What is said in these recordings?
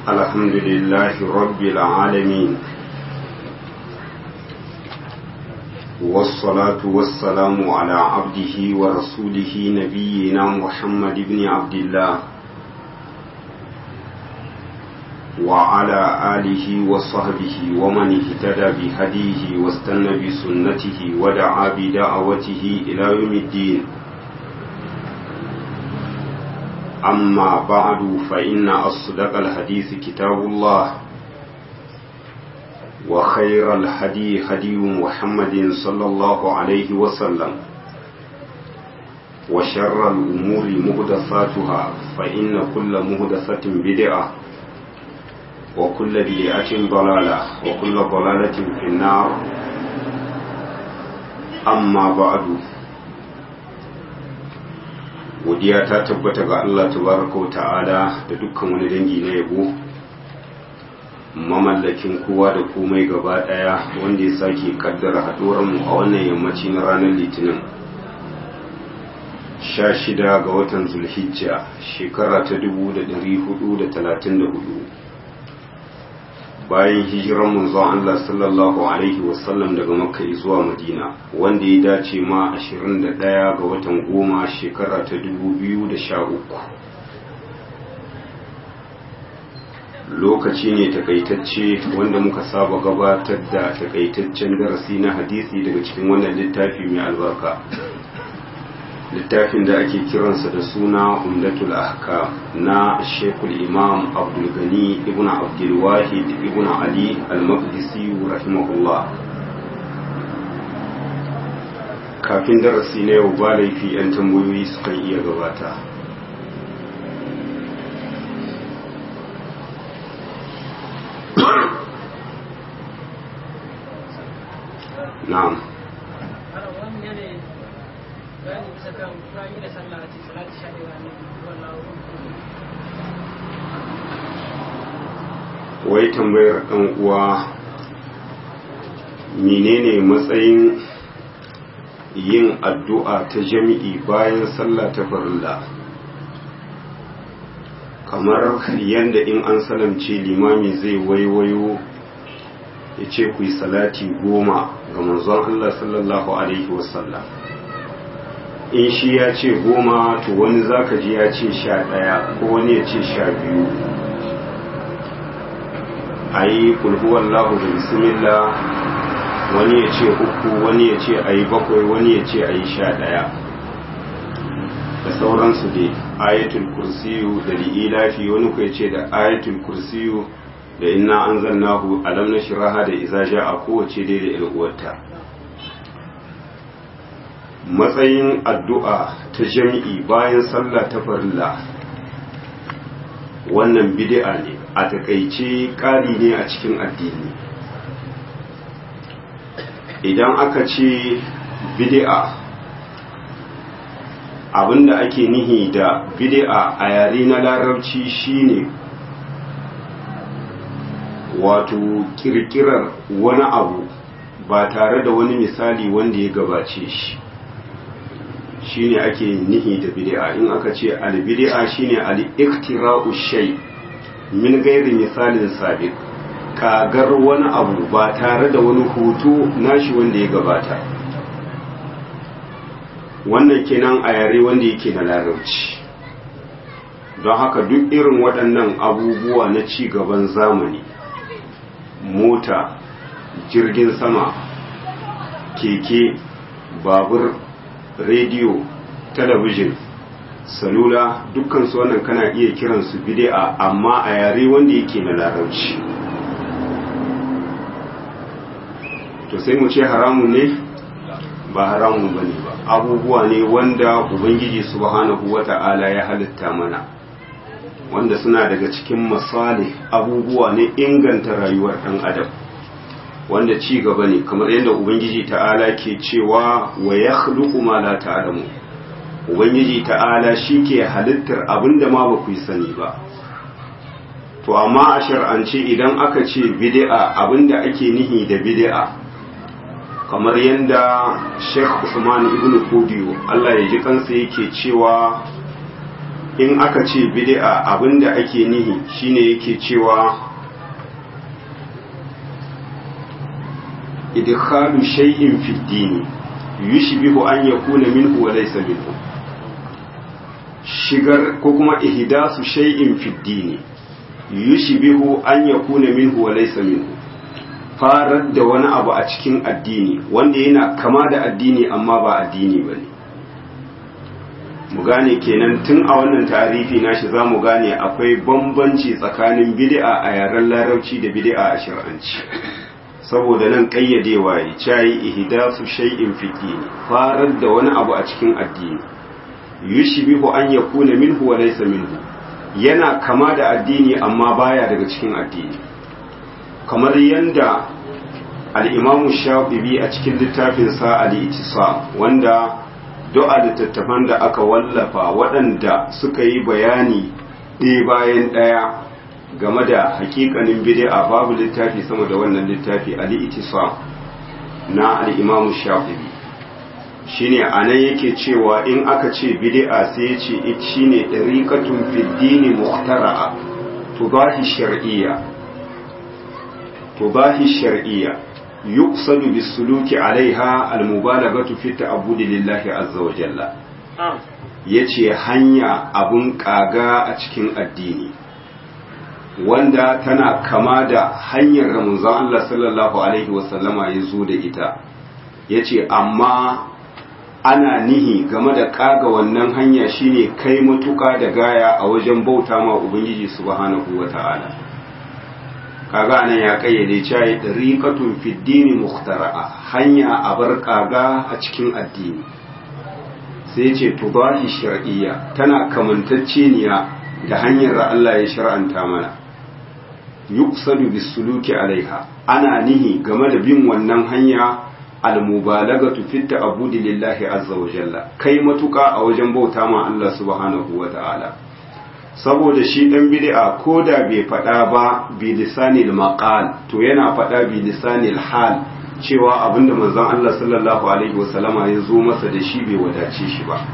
الحمد لله رب العالمين والصلاة والسلام على عبده ورسوله نبينا محمد بن عبد الله وعلى آله وصحبه ومن اهتدى بهديه واستنى بسنته ودعا بدعوته إلى يوم الدين أما بعد فإن أصدق الحديث كتاب الله وخير الهدي هدي محمد صلى الله عليه وسلم وشر الأمور مهدفاتها فإن كل مهدفة بدعة وكل بدعة ضلالة وكل ضلالة في النار أما بعد godiya ta tabbata ga Allah tabaraka wa ta'ala da dukkan wani dangi na yabo mamallakin kowa da komai gaba daya wanda ya sake kaddara haduwar mu a wannan yammaci na ranar litinin 16 ga watan zulhijja shekara ta 1434 bayan hijiran manzon Allah sallallahu alaihi wasallam daga makka zuwa madina wanda ya dace ma 21 ga watan goma shekara ta 2013 lokaci ne takaitacce wanda muka saba gabatar da takaitaccen darasi na hadisi daga cikin wannan littafi mai albarka littafin da ake kiransa da suna umdatul ahkam na shekul imam abdulgani ibn abdulwahid ibn ali al-maqdisi rahimahullah kafin darasi na yau ba laifi 'yan tambayoyi sukan iya gabata na'am bayani bisa kan rami da sallah a cikin salati sha ɗaya ne wallahu wai tambayar ɗan uwa menene matsayin yin addu'a ta jami'i bayan sallah ta farilla kamar yadda in an salamce limami zai waiwayo ya ce ku yi salati goma ga manzon Allah sallallahu Alaihi wasallam in shi ya ce goma to wani zaka ji ya ce sha ɗaya ko wani ya ce sha biyu a yi kulhuwan lahu da bismillah wani ya ce uku wani ya ce a yi bakwai wani ya ce a yi sha ɗaya da sauransu dai ayatul kursiyu da li'ilafi wani ku ya ce da ayatul kursiyu da inna an zannahu alam na shiraha da izaja a kowace dai da ilguwarta matsayin addu'a ta jami'i bayan sallah ta farilla wannan bid'a ne a takaice ƙari ne a cikin addini idan aka ce bid'a abinda ake nihi da bid'a a yare na larabci shine wato kirkirar wani abu ba tare da wani misali wanda ya gabace shi shine ake nihi da bid'a in aka ce al-bid'a shine al-iktira'u shay min ghairi misalin sabiq kagar wani abu ba tare da wani hoto nashi wanda ya gabata wannan kenan a yare wanda yake na larabci don haka duk irin waɗannan abubuwa na ci gaban zamani mota jirgin sama keke babur rediyo talabijin salula dukkansu wannan kana iya kiransu bid'a amma a yare wanda yake na larabci to sai mu ce haramun ne ba haramun ba ne ba abubuwa ne wanda ubangiji subhanahu wata'ala ya halitta mana wanda suna daga cikin masali abubuwa ne inganta rayuwar ɗan adam wanda ci gaba ne kamar yadda ubangiji ta'ala ke cewa wa ya ma la ta'lamu ubangiji ta'ala shi ke halittar abinda ma ba ku yi sani ba to amma a shar'ance idan aka ce bid'a abinda ake nihi da bid'a kamar yadda Sheikh Usman ibn Kodiyo Allah ya ji kansa yake cewa in aka ce bid'a abinda ake nihi shine yake cewa idkhalu shay'in fi dini yushbihu an yakuna minhu wa laysa minhu shigar ko kuma ihdasu shay'in fi dini yushbihu an yakuna minhu wa laysa minhu farar da wani abu a cikin addini wanda yana kama da addini amma ba addini bane mu gane kenan tun a wannan tarihi nashi za mu gane akwai bambanci tsakanin bid'a a yaren larabci da bid'a a shar'anci saboda nan ƙayyadewa ya cayi ihdasu shay'in fi dini farar da wani abu a cikin addini yushbihu an yakuna minhu wa laysa minhu yana kama da addini amma baya daga cikin addini kamar yanda al-imamu shafi'i a cikin littafin sa al-ittisam wanda du'a littattafan da aka wallafa waɗanda suka yi bayani ɗaya bayan ɗaya game da hakikanin bid'a babu littafi sama da wannan littafi al-ittisam na al-imamu shafi'i shine anan yake cewa in aka ce bid'a sai ya ce it shine dariqatun fid dini muhtara'a tubahi shar'iyya tubahi shar'iyya yuqsadu bis-suluki 'alayha al-mubalaghatu fi ta'abbudi lillahi azza wa jalla yace hanya abun kaga a cikin addini wanda tana kama da hanyar ramuzan Allah sallallahu alaihi wasallama ya zo da ita yace amma ana nihi game da kaga wannan hanya shine kai matuka da gaya a wajen bauta ma ubangiji subhanahu wata'ala kaga anan ya kayyade cewa dariqatun fid dini mukhtara'a hanya a bar kaga a cikin addini sai ce tubahi shar'iyya tana kamantacceniya da hanyar da Allah ya shar'anta mana yuqsadu bis-suluki alaiha ana nihi game da bin wannan hanya al-mubalagatu fi ta'abbudi lillahi azza wa jalla kai matuka a wajen bauta ma Allah subhanahu wa ta'ala saboda shi dan bid'a ko da bai faɗa ba bi lisanil maqal to yana faɗa bi lisanil hal cewa abinda manzon Allah sallallahu alaihi wasallama ya zo masa da shi bai wadace shi ba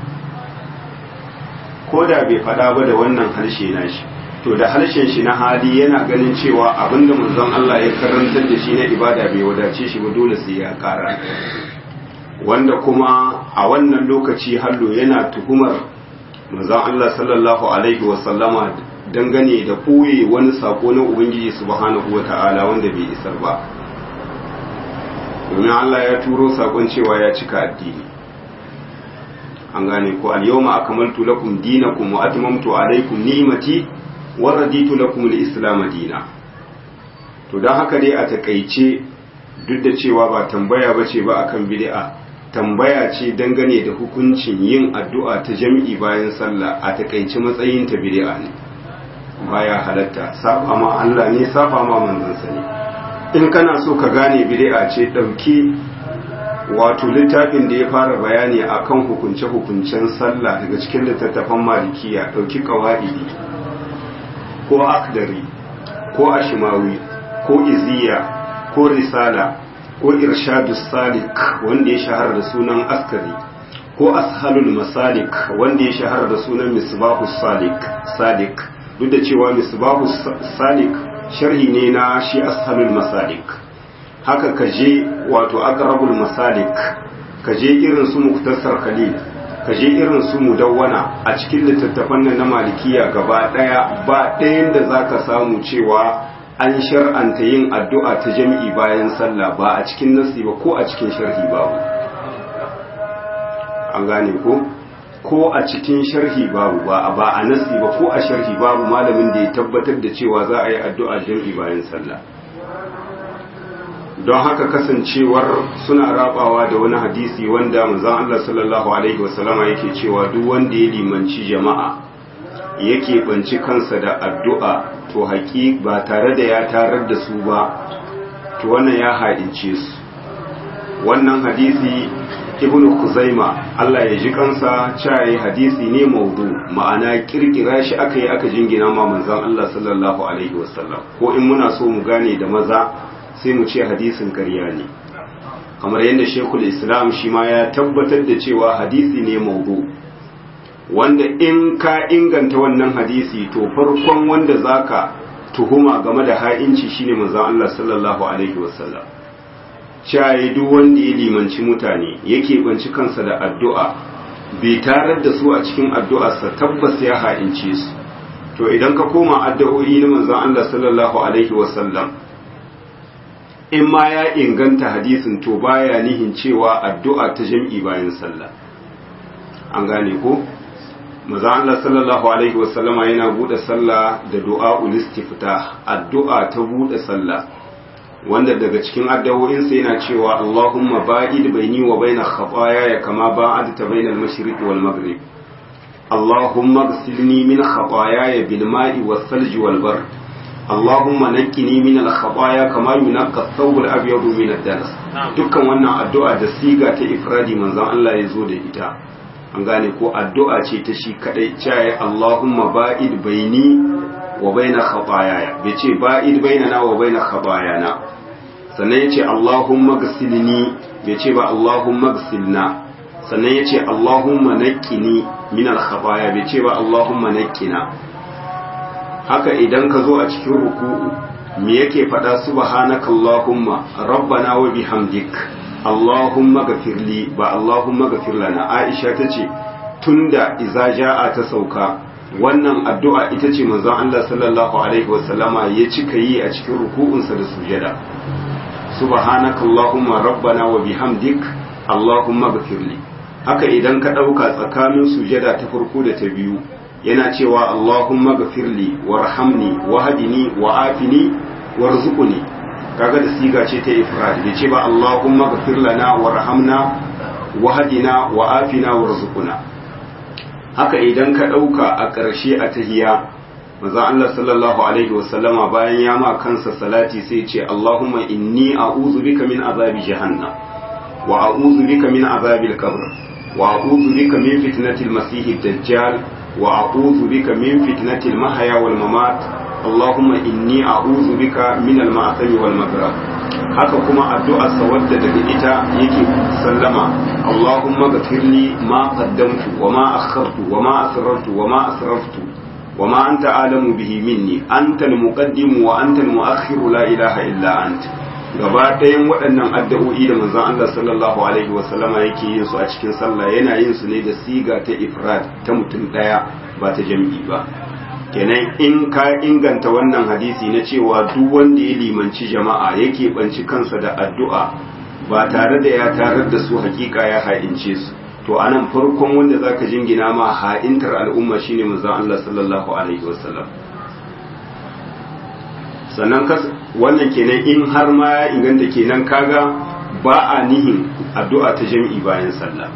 ko da bai faɗa ba da wannan harshe na shi to da harshen shi na hali yana ganin cewa abinda manzon Allah ya karantar da shi na ibada bai wadace shi ba dole sai ya ƙara wanda kuma a wannan lokaci hallo yana tuhumar manzon Allah sallallahu alaihi wasallama dangane da ɓoye wani sako na ubangiji subhanahu wata'ala wanda bai isar ba domin Allah ya turo sakon cewa ya cika addini an gane ko al-yawma akmaltu lakum dinakum wa atmamtu alaykum ni'mati wa raditu lakum al-islam dina to dan haka dai a takaice duk da cewa ba tambaya bace ba akan bid'a tambaya ce dangane da hukuncin yin addu'a ta jami'i bayan sallah a takaice matsayin ta bid'a ne baya halatta saba ma Allah ne saba ma manzon sa ne in kana so ka gane bid'a ce dauki wato littafin da ya fara bayani akan hukunce-hukuncen sallah daga cikin littattafan malikiya dauki qawaidi ko akdari ko ashimawi ko iziya ko risala ko irshadus salik wanda ya shahara da sunan askari ko ashalul masalik wanda ya shahara da sunan misbahus salik salik duk da cewa misbahus salik sharhi ne na shi ashalul masalik haka ka je wato aqrabul masalik ka je irin su muktasar khalil ka je irin su mudawwana a cikin littattafan nan na malikiya gaba daya ba ɗayan da zaka samu cewa an shar'anta yin addu'a ta jami'i bayan sallah ba a cikin nasi ba ko a cikin sharhi babu an gane ko ko a cikin sharhi babu ba ba a nasi ba ko a sharhi babu malamin da ya tabbatar da cewa za a yi addu'a jami'i bayan sallah don haka kasancewar suna rabawa da wani hadisi wanda manzon Allah sallallahu alaihi wasallama yake cewa duk wanda ya limanci jama'a yake banci kansa da addu'a to haƙi ba tare da ya tarar da su ba to wannan ya haɗince su wannan hadisi ibn kuzaima Allah ya ji kansa caye hadisi ne maudu ma'ana kirkira shi aka yi aka jingina ma manzon Allah sallallahu alaihi wasallam ko in muna so mu gane da maza sai mu ce hadisin ƙarya ne kamar yadda shekul islam shi ma ya tabbatar da cewa hadisi ne maudu wanda in ka inganta wannan hadisi to farkon wanda zaka tuhuma game da ha'inci shine manzon Allah sallallahu alaihi wasallam caye duk wanda ya limanci mutane yake banci kansa da addu'a bai tarar da su a cikin addu'arsa tabbas ya ha'ince su to idan ka koma addu'o'i na manzon Allah sallallahu alaihi wasallam in ma ya inganta hadisin to baya nihin cewa addu'a ta jam'i bayan sallah an gane ko manzon Allah sallallahu alaihi wasallama yana bude sallah da du'a ulistifta addu'a ta bude sallah wanda daga cikin addu'o'insa yana cewa Allahumma ba'id baini wa baina khataaya kama ba'adta bainal mashriqi wal maghrib Allahumma ighsilni min khataaya bil ma'i was salji wal bar Allahumma naqqini min al khataaya kama yunqqa ath-thawb al abyad min ad-danas dukkan wannan addu'a da siga ta ifradi manzon Allah ya zo da ita an gane ko addu'a ce ta shi kadai cewa Allahumma ba'id baini wa baina khataaya bai ce ba'id bainana wa baina khataayana sannan yace Allahumma ghsilni bai ce ba Allahumma ghsilna sannan yace Allahumma naqqini min al-khataaya bai ce ba Allahumma naqqina haka idan ka zo a cikin ruku'u me yake faɗa subhanaka Allahumma rabbana wa bihamdik Allahumma ghafirli ba Allahumma ghafir lana Aisha tace tunda iza ja'a ta sauka wannan addu'a ita ce manzon Allah sallallahu alaihi wasallama ya cika yi a cikin ruku'unsa da sujada subhanaka allahumma rabbana wa bihamdik allahumma ghfirli haka idan ka dauka tsakanin sujada ta farko da ta biyu yana cewa allahumma ghfirli warhamni wahdini wa'afini warzuqni kaga da siga ce ta ifrad bai ce ba allahumma ghfir lana warhamna wahdina wa'afina warzuqna haka idan ka ɗauka a ƙarshe a tahiya maza Allah sallallahu alaihi wasallama bayan ya ma kansa salati sai ce Allahumma inni a'udhu bika min azabi jahannam wa a'udhu bika min azabi al-qabr wa a'udhu bika min fitnati al-masih ad-dajjal wa a'udhu bika min fitnati al-mahya wal mamat Allahumma inni a'udhu bika min al-ma'thami wal maghrib haka kuma addu'ar sa wadda daga ita yake sallama Allahumma ghfirli ma qaddamtu wa ma akhartu wa ma asrartu wa ma asraftu wa ma anta alamu bihi minni anta al-muqaddim wa anta al-mu'akhkhir la ilaha illa ant gaba ɗayan waɗannan addu'o'i da manzon Allah sallallahu alaihi wa sallama yake yin su a cikin sallah yana yin su ne da siga ta ifrad ta mutum ɗaya ba ta jam'i ba kenan in ka inganta wannan hadisi na cewa duk wanda ya limanci jama'a yake banci kansa da addu'a ba tare da ya tarar da su hakika ya ha'ince su to anan farkon wanda zaka jingina ma ha'intar al'umma shine manzon Allah sallallahu alaihi wasallam sannan wannan kenan in har ma ya inganta kenan kaga ba a nihin addu'a ta jami'i bayan sallah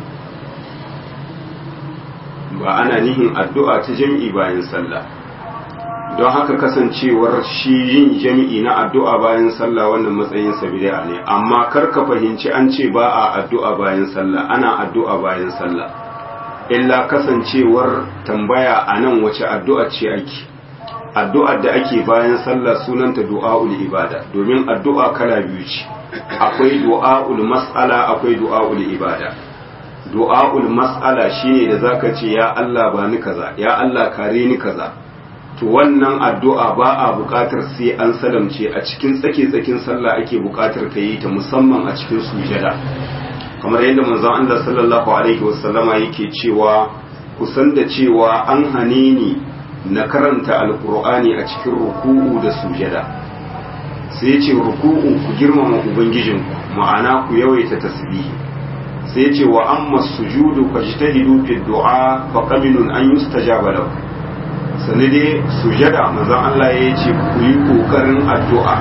ba ana nihin addu'a ta jami'i bayan sallah don haka kasancewar shi yin jami'i na addu'a bayan sallah wannan matsayin bid'a ne amma kar ka fahimci an ce ba a addu'a bayan sallah ana addu'a bayan sallah illa kasancewar tambaya a nan wace addu'a ce ake addu'ar da ake bayan sallah sunanta du'a'ul ibada domin addu'a kala biyu ce akwai du'a'ul mas'ala akwai du'a'ul ibada du'a'ul mas'ala shine da zaka ce ya Allah ba ni kaza ya Allah kare ni kaza to wannan addu'a ba a buƙatar sai an salamce a cikin tsake-tsakin sallah ake buƙatar ka yi ta musamman a cikin sujada kamar yadda manzon Allah sallallahu alaihi wasallama yake cewa kusan da cewa an hane ni na karanta alkur'ani a cikin ruku'u da sujada sai ya ce ruku'u ku girmama ubangijinku ma'ana ku yawaita tasbihi sai ya ce wa amma sujudu fajtahidu fi du'a fa qabilun an yustajaba lakum sani dai sujada manzon Allah ya ce ku yi kokarin addu'a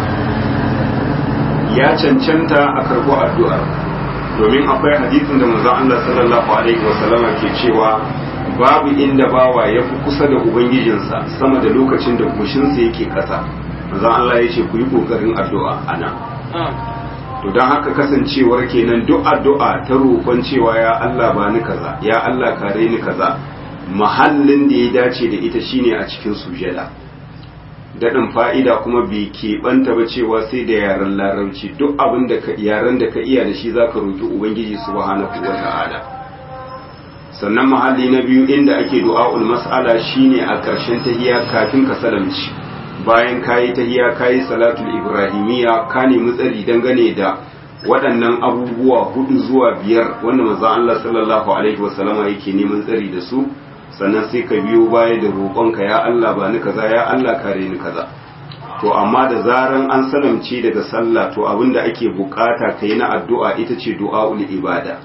ya cancanta a karɓo addu'a domin akwai hadisin da manzon Allah sallallahu alaihi wasallama ke cewa babu inda bawa ya fi kusa da ubangijinsa sama da lokacin da kushinsa yake ƙasa manzon Allah ya ce ku yi kokarin addu'a ana to don haka kasancewar kenan duk addu'a ta roƙon cewa ya Allah ba ni kaza ya Allah kare ni kaza mahallin da ya dace da ita shine a cikin sujada daɗin fa'ida kuma bai keɓanta ba cewa sai da yaren larabci duk abin da yaren da ka iya da shi za ka roƙi ubangiji subhanahu wa ta'ala sannan mahalli na biyu inda ake du'a'ul mas'ala shine a ƙarshen tahiyya kafin ka salamci bayan kayi tahiyya kayi salatul ibrahimiyya ka nemi tsari dangane da waɗannan abubuwa hudu zuwa biyar wanda manzo Allah sallallahu alaihi wasallama yake neman tsari da su sannan sai ka biyo baya da roƙonka ya Allah ba ni kaza ya Allah kare ni kaza to amma da zaran an salamce daga sallah to abinda ake bukata kai na addu'a ita ce du'aul ibada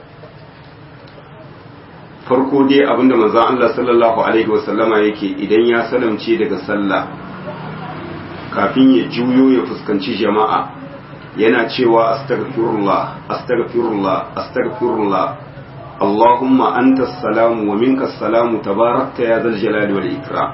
farko dai abinda manzon Allah sallallahu alaihi wasallama yake idan ya salamce daga sallah kafin ya juyo ya fuskanci jama'a yana cewa astaghfirullah astaghfirullah astaghfirullah Allahumma anta salamu wa minka salamu tabarakta ya zal jalali wal ikram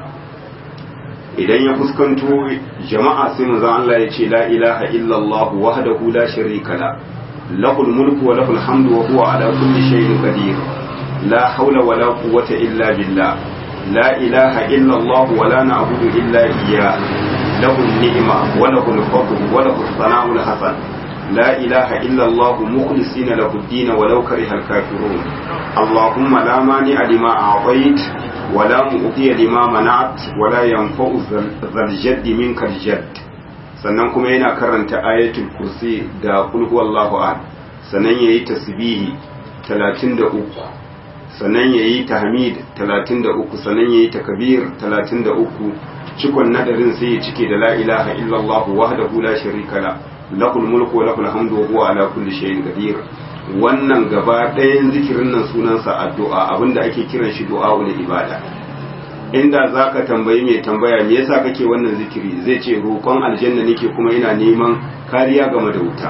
idan ya fuskanto jama'a sai manzon Allah ya ce la ilaha illa Allah wahdahu la sharika la lahul mulku wa lahul hamdu wa huwa ala kulli shay'in qadir la hawla wa la quwwata illa billah la ilaha illa Allah wa la na'budu illa iyyah له النعمة وله الفضل وله الثناء الحسن لا إله إلا الله مخلصين له الدين ولو كره الكافرون اللهم لا مانع لما أعطيت ولا مؤتي لما منعت ولا ينفع ذا الجد منك الجد sannan kuma yana karanta ayatul kursi da kul huwallahu ahad sannan yayi tasbihi 33 sannan yayi tahmid 33 sannan yayi takbir 33 cikon nadarin sai ya cike da la ilaha illallah wahdahu la sharika la lahul mulku wa lahul hamdu wa huwa ala kulli shay'in qadir wannan gaba ɗayan zikirin nan sunansa addu'a abinda ake kiran shi du'a'ul ibada inda zaka tambayi mai tambaya me yasa kake wannan zikiri zai ce roƙon aljanna nake kuma ina neman kariya game da wuta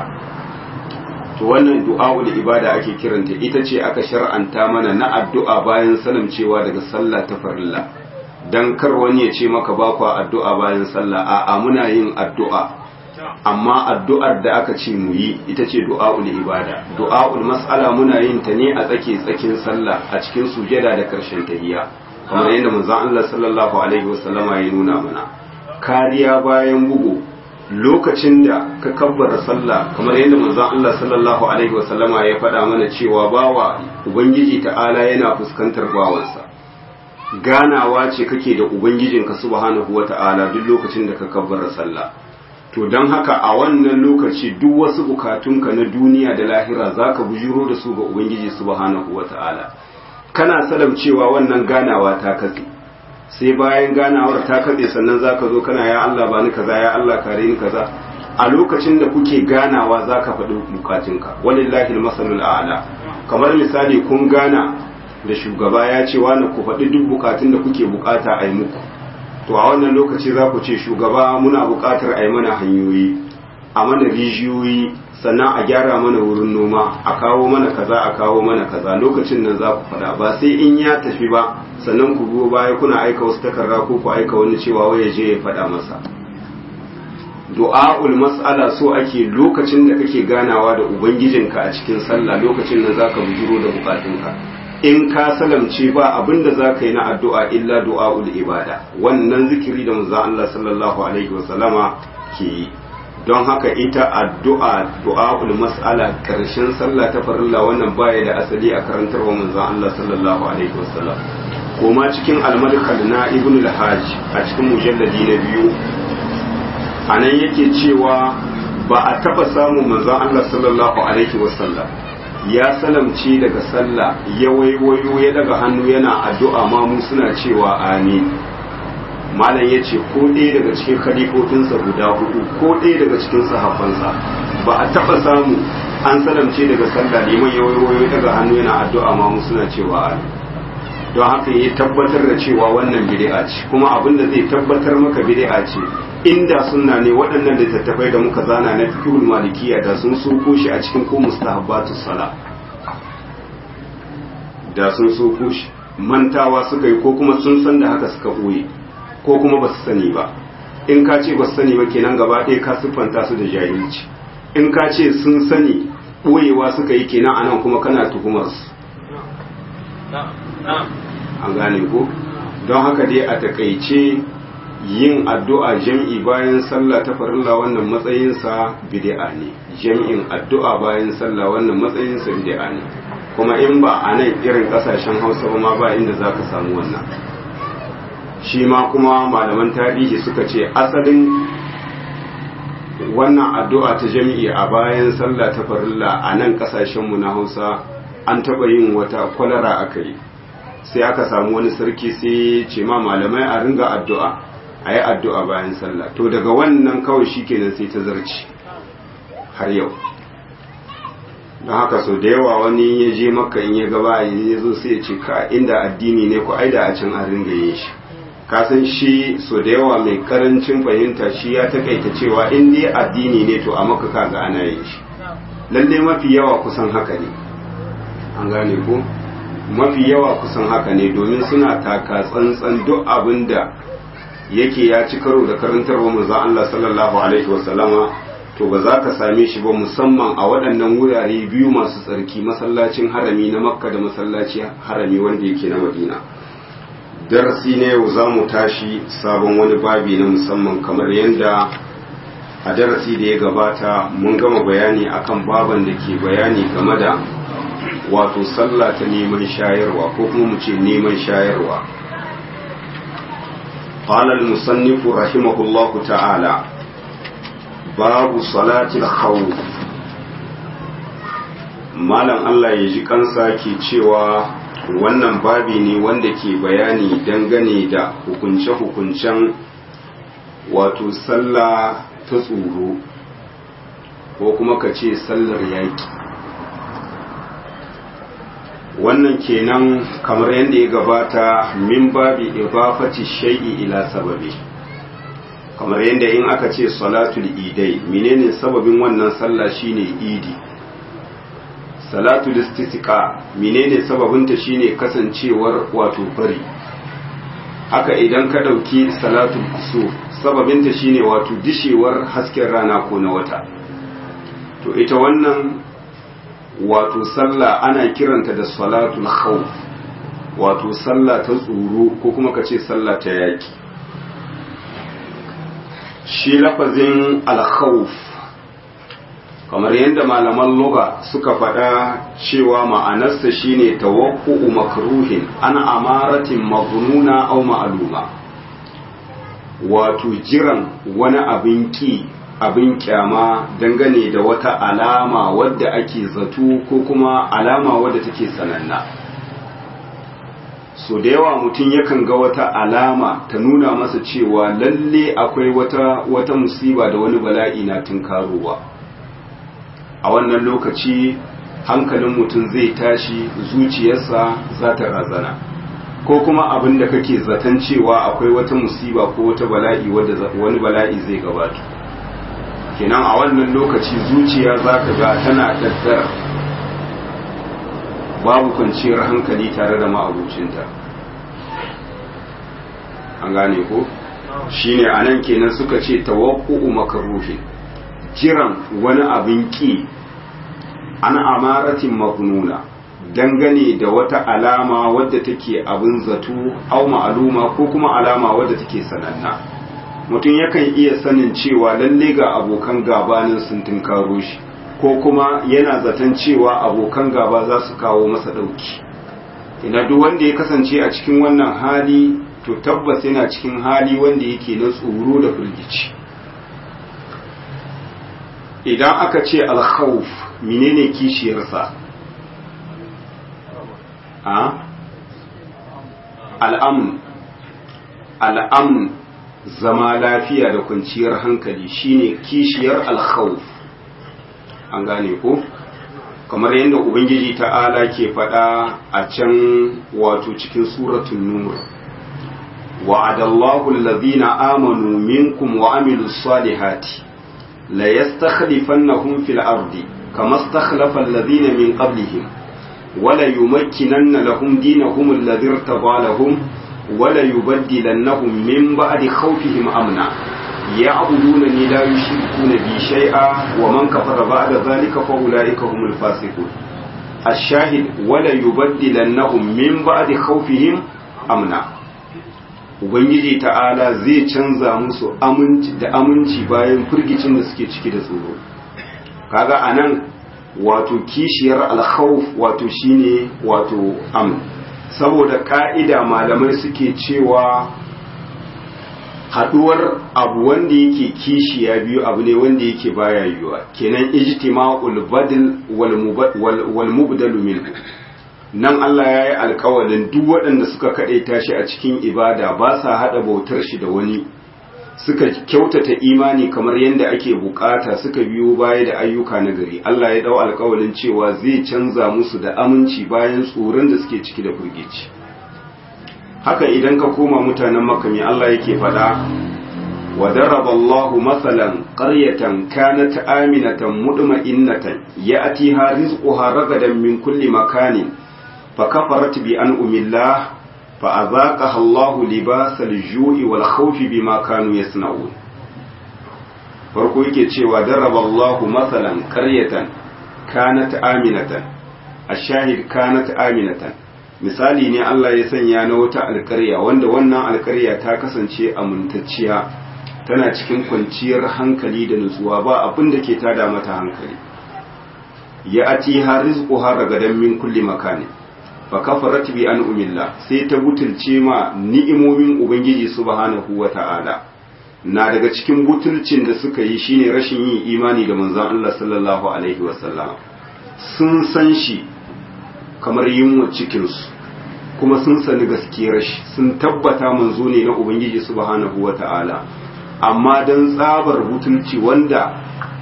to wannan du'a'ul ibada ake kiranta ita ce aka shar'anta mana na addu'a bayan salamcewa daga sallah ta farilla dan kar wani ya ce maka ba kwa addu'a bayan sallah a'a muna yin addu'a amma addu'ar da aka ce mu yi ita ce du'a'ul ibada du'a'ul mas'ala muna yin ta ne a tsake tsakin sallah a cikin sujada da karshen tahiyya kamar yadda manzon Allah sallallahu alaihi wasallama ya nuna mana kariya bayan bugu lokacin da ka kabbara sallah kamar yadda manzon Allah sallallahu alaihi wasallama ya faɗa mana cewa bawa ubangiji ta'ala yana fuskantar bawansa ganawa ce kake da ubangijinka subhanahu wata'ala duk lokacin da ka kabbara sallah to don haka a wannan lokaci duk wasu bukatunka na duniya da lahira zaka bujiro da su ga ubangiji subhanahu wata'ala kana salam cewa wannan ganawa ta katse sai bayan ganawar ta katse sannan zaka zo kana ya Allah bani kaza ya Allah kare ni kaza a lokacin da kuke ganawa zaka faɗi bukatunka walillahi almasalul a'la kamar misali kun gana da shugaba ya ce wani ku faɗi duk bukatun da kuke bukata a yi muku to a wannan lokaci za ku ce shugaba muna bukatar a yi mana hanyoyi a mana rijiyoyi sannan a gyara mana wurin noma a kawo mana kaza a kawo mana kaza lokacin nan za ku faɗa ba sai in ya tafi ba sannan ku biyo baya kuna aika wasu takarda ko ku aika wani cewa wai ya je ya faɗa masa du'a'ul mas'ala so ake lokacin da kake ganawa da ubangijinka a cikin sallah lokacin nan zaka bujiro da bukatunka in ka salamce ba abin da za ka yi na addu'a illa du'a'ul ibada wannan zikiri da manzo Allah sallallahu alaihi wasallama ke yi don haka ita addu'a du'a'ul mas'ala karshen sallah ta farilla wannan baya da asali a karantarwa manzo Allah sallallahu alaihi wasallam kuma cikin al-madkhal na ibn al-hajj a cikin mujalladi na biyu anan yake cewa ba a taba samun manzon Allah sallallahu alaihi wasallam ya salamce daga sallah ya waiwayo ya daga hannu yana addu'a ma mu suna cewa amin malam ya ce ko ɗaya daga cikin khalifofinsa guda hudu ko ɗaya daga cikin sahabbansa ba a taɓa samu an salamce daga sallah liman ya waiwayo ya daga hannu yana addu'a ma mu suna cewa amin don haka ya tabbatar da cewa wannan bid'a ce kuma abin da zai tabbatar maka bid'a ce inda sunna ne waɗannan littattafai da muka zana na fiqhul malikiya da sun soko shi a cikin ko mustahabbatus sala da sun soko shi mantawa suka yi ko kuma sun san da haka suka boye ko kuma ba su sani ba in ka ce ba su sani ba kenan gaba ɗaya ka siffanta su da jahilci in ka ce sun sani boyewa suka yi kenan anan kuma kana tuhumar su an gane ko don haka dai a takaice yin addu'a jam'i bayan sallah ta farilla wannan matsayinsa bid'a ne jam'in addu'a bayan sallah wannan matsayinsa bid'a ne kuma in ba a nan irin kasashen hausa ba ma ba inda za ka samu wannan shi ma kuma malaman tarihi suka ce asalin wannan addu'a ta jami'i a bayan sallah ta farilla a nan kasashenmu na hausa an taɓa yin wata kwalara aka yi sai aka samu wani sarki sai ce ma malamai a ringa addu'a a yi addu'a bayan sallah to daga wannan kawai shi kenan sai ta zarci har yau don haka so da yawa wani ya je maka in ya gaba ya zo sai ya ce ka inda addini ne ko ai da a can an ringa yin shi kasan shi so da yawa mai karancin fahimta shi ya takaita cewa in dai addini ne to a maka kaga ana yin shi lalle mafi yawa kusan haka ne an gane ko mafi yawa kusan haka ne domin suna taka tsantsan duk abin da yake ya ci karo da karantarwa manzon Allah sallallahu alaihi wasallama to ba za ka same shi ba musamman a waɗannan wurare biyu masu tsarki masallacin harami na makka da masallaci harami wanda yake na madina darasi ne yau za mu tashi sabon wani babi na musamman kamar yadda a darasi da ya gabata mun gama bayani akan baban da ke bayani game da wato sallah ta neman shayarwa ko kuma mu ce neman shayarwa قال المصنف رحمه الله تعالى باب صلاة الخوف malam Allah ya ji kansa ke cewa wannan babi ne wanda ke bayani dangane da hukunce-hukuncen wato sallah ta tsoro ko kuma ka ce sallar yaƙi wannan kenan kamar yadda ya gabata min babi idafati shay'i ila sababi kamar yadda in aka ce salatul idai menene sababin wannan sallah shine idi salatul istisqa menene sababinta shine kasancewar wato fari haka idan ka dauki salatul kusuf sababinta shine wato dishewar hasken rana ko na wata to ita wannan wato sallah ana kiranta da salatul khawf wato sallah ta tsoro ko kuma ka ce sallah ta yaki shi lafazin al-khawf kamar yadda malaman lugha suka faɗa cewa ma'anarsa shine tawaqqu'u makruhin ana amaratin maghnuna aw ma'luma wato jiran wani abin ki abin kyama dangane da wata alama wadda ake zato ko kuma alama wadda take sananna so da yawa mutum yakan ga wata alama ta nuna masa cewa lalle akwai wata wata musiba da wani bala'i na tunkarowa a wannan lokaci hankalin mutum zai tashi zuciyarsa za ta razana ko kuma abin da kake zaton cewa akwai wata musiba ko wata bala'i wadda wani bala'i zai gabata kenan a wannan lokaci zuciya za ka ga tana daddar babu kwanciyar hankali tare da ma'abucinta an gane ko shine a nan kenan suka ce tawakku'u makaruhin jiran wani abin ki an amaratin magnuna dangane da wata alama wadda take abin zato au ma'aluma ko kuma alama wadda take sananna mutum yakan iya sanin cewa lalle ga abokan gabanin sun tunkaro shi ko kuma yana zaton cewa abokan gaba za su kawo masa ɗauki ina duk wanda ya kasance a cikin wannan hali to tabbas yana cikin hali wanda yake na tsoro da firgici idan aka ce alkhawf menene kishiyarsa a al'amun al'amun zama lafiya da kwanciyar hankali shine kishiyar alkhawf an gane ko kamar yadda ubangiji ta'ala ke faɗa a can wato cikin suratun nur wa'adallahu allazina amanu minkum wa amilus salihati la yastakhlifannahum fil ardi kama istakhlafa allazina min qablihim wala yumakkinanna lahum dinahum alladhi irtada lahum wala yubaddilannahum min ba'di khawfihim amna يعبدونني لا يشركون بي شيئا ومن كفر بعد ذلك فأولئك هم الفاسقون الشاهد ولا يبدلنهم من بعد خوفهم أمنا Ubangiji ta'ala zai canza musu aminci da aminci bayan firgicin da suke ciki da tsoro. Kaga a nan wato kishiyar alkhawf wato shine wato am saboda ka'ida malamai suke cewa haduwar abu wanda yake kishiya biyu abu ne wanda yake baya yiwuwa kenan ijtima'ul badl wal mubdalu minhu nan Allah ya yi alkawalin duk waɗanda suka kaɗaita shi a cikin ibada ba sa haɗa bautar shi da wani suka kyautata imani kamar yadda ake bukata suka biyo baya da ayyuka na gari Allah ya dau alkawalin cewa zai canza musu da aminci bayan tsoron da suke ciki da firgici haka idan ka koma mutanen makami Allah yake faɗa wa daraba Allahu masalan qaryatan kanat aminatan mutma'innatan ya'tiha rizquha ragadan min kulli makanin فكفرت بأنعم الله فأذاقها الله لباس الجوع والخوف بما كانوا يصنعون farko yake cewa daraba Allahu masalan qaryatan kanat aminatan ashahid kanat aminatan misali ne Allah ya sanya na wata alƙarya wanda wannan alƙarya ta kasance amintacciya tana cikin kwanciyar hankali da nutsuwa ba abin da ke tada mata hankali ya ati har rizquha ragadan min kulli makani fa kafarat bi an umillah sai ta butulce ma ni'imomin ubangiji subhanahu wata'ala na daga cikin butulcin da suka yi shine rashin yin imani da manzon Allah sallallahu alaihi wasallam sun san shi kamar yunwa cikin su kuma sun sani gaskiyar shi sun tabbata manzo ne na ubangiji subhanahu wata'ala amma dan tsabar butulci wanda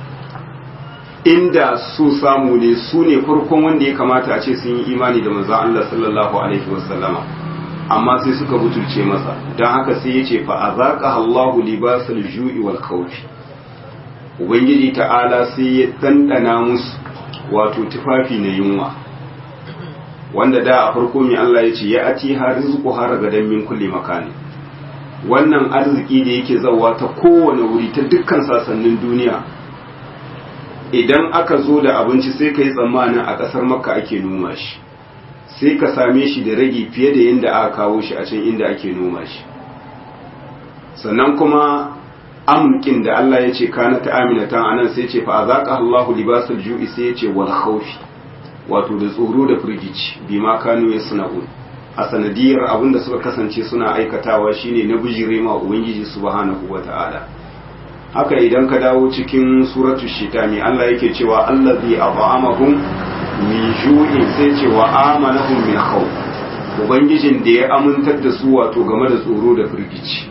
inda su samu ne su ne farkon wanda ya kamata a ce sun yi imani da manzon Allah sallallahu alaihi wasallama amma sai suka butulce masa don haka sai ya ce fa azaqa Allahu libasal ju'i wal khawfi ubangiji ta'ala sai ya dandana musu wato tufafi na yunwa wanda da a farko mai Allah ya ce ya ati har rizqu har gadan min kulli makani wannan arziki da yake zawa ta kowane wuri ta dukkan sasannin duniya idan aka zo da abinci sai ka yi tsammanin a ƙasar makka ake noma shi sai ka same shi da ragi fiye da yadda aka kawo shi a can inda ake noma shi sannan kuma amkin da Allah ya ce kana ta aminatan anan sai ce fa azaka Allahu libasul ju'i sai ya ce wal khawfi wato da tsoro da firgici bima kanu yasna'un a sanadiyar abinda suka kasance suna aikatawa shine na bijire ma ubangiji subhanahu wata'ala haka idan ka dawo cikin suratu shita mai Allah yake cewa allazi at'amahum min ju'in sai ce wa amanahum min khawf ubangijin da ya amintar da su wato game da tsoro da firgici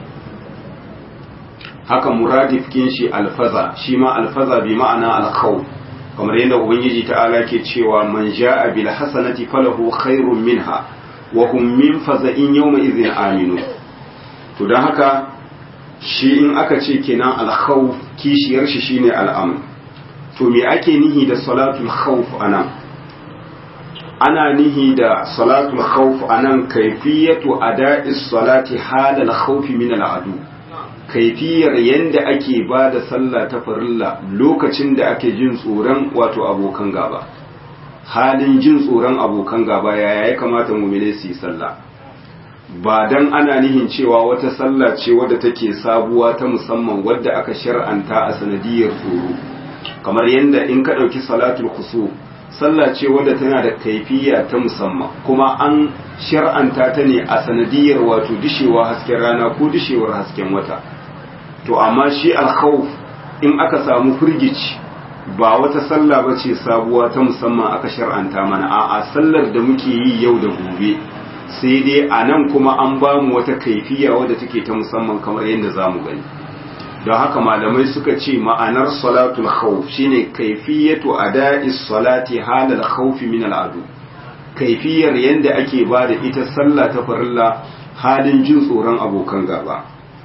haka muradif kin shi alfaza shi ma alfaza bi ma'ana alkhawf kamar yadda ubangiji ta'ala ke cewa man ja'a bil hasanati falahu khairun minha wa hum min faza'in yawma idhin aminu to dan haka shi in aka ce kenan alkhawf kishiyar shi shine al'amr to me ake nihi da salatul khawf anan ana nihi da salatul khawf anan kaifiyatu ada'is salati halal khawf min al'adu kaifiyar yanda ake ba da sallah ta farilla lokacin da ake jin tsoron wato abokan gaba halin jin tsoron abokan gaba yaya ya kamata mu'mine su yi sallah ba dan ana nihin cewa wata sallah ce wadda take sabuwa ta musamman wadda aka shar'anta a sanadiyar tsoro kamar yadda in ka ɗauki salatul kusu sallah ce wadda tana da kaifiya ta musamman kuma an shar'anta ta ne a sanadiyar wato dishewa hasken rana ko dishewar hasken wata to amma shi alkhawf in aka samu firgici ba wata sallah ba ce sabuwa ta musamman aka shar'anta mana a'a sallar da muke yi yau da gobe sai dai a nan kuma an ba mu wata kaifiya wadda take ta musamman kamar yadda za mu gani don haka malamai suka ce ma'anar salatul khawf shine kaifiyatu ada'is salati halal khawfi min al'adu kaifiyar yadda ake ba da ita sallah ta farilla halin jin tsoron abokan gaba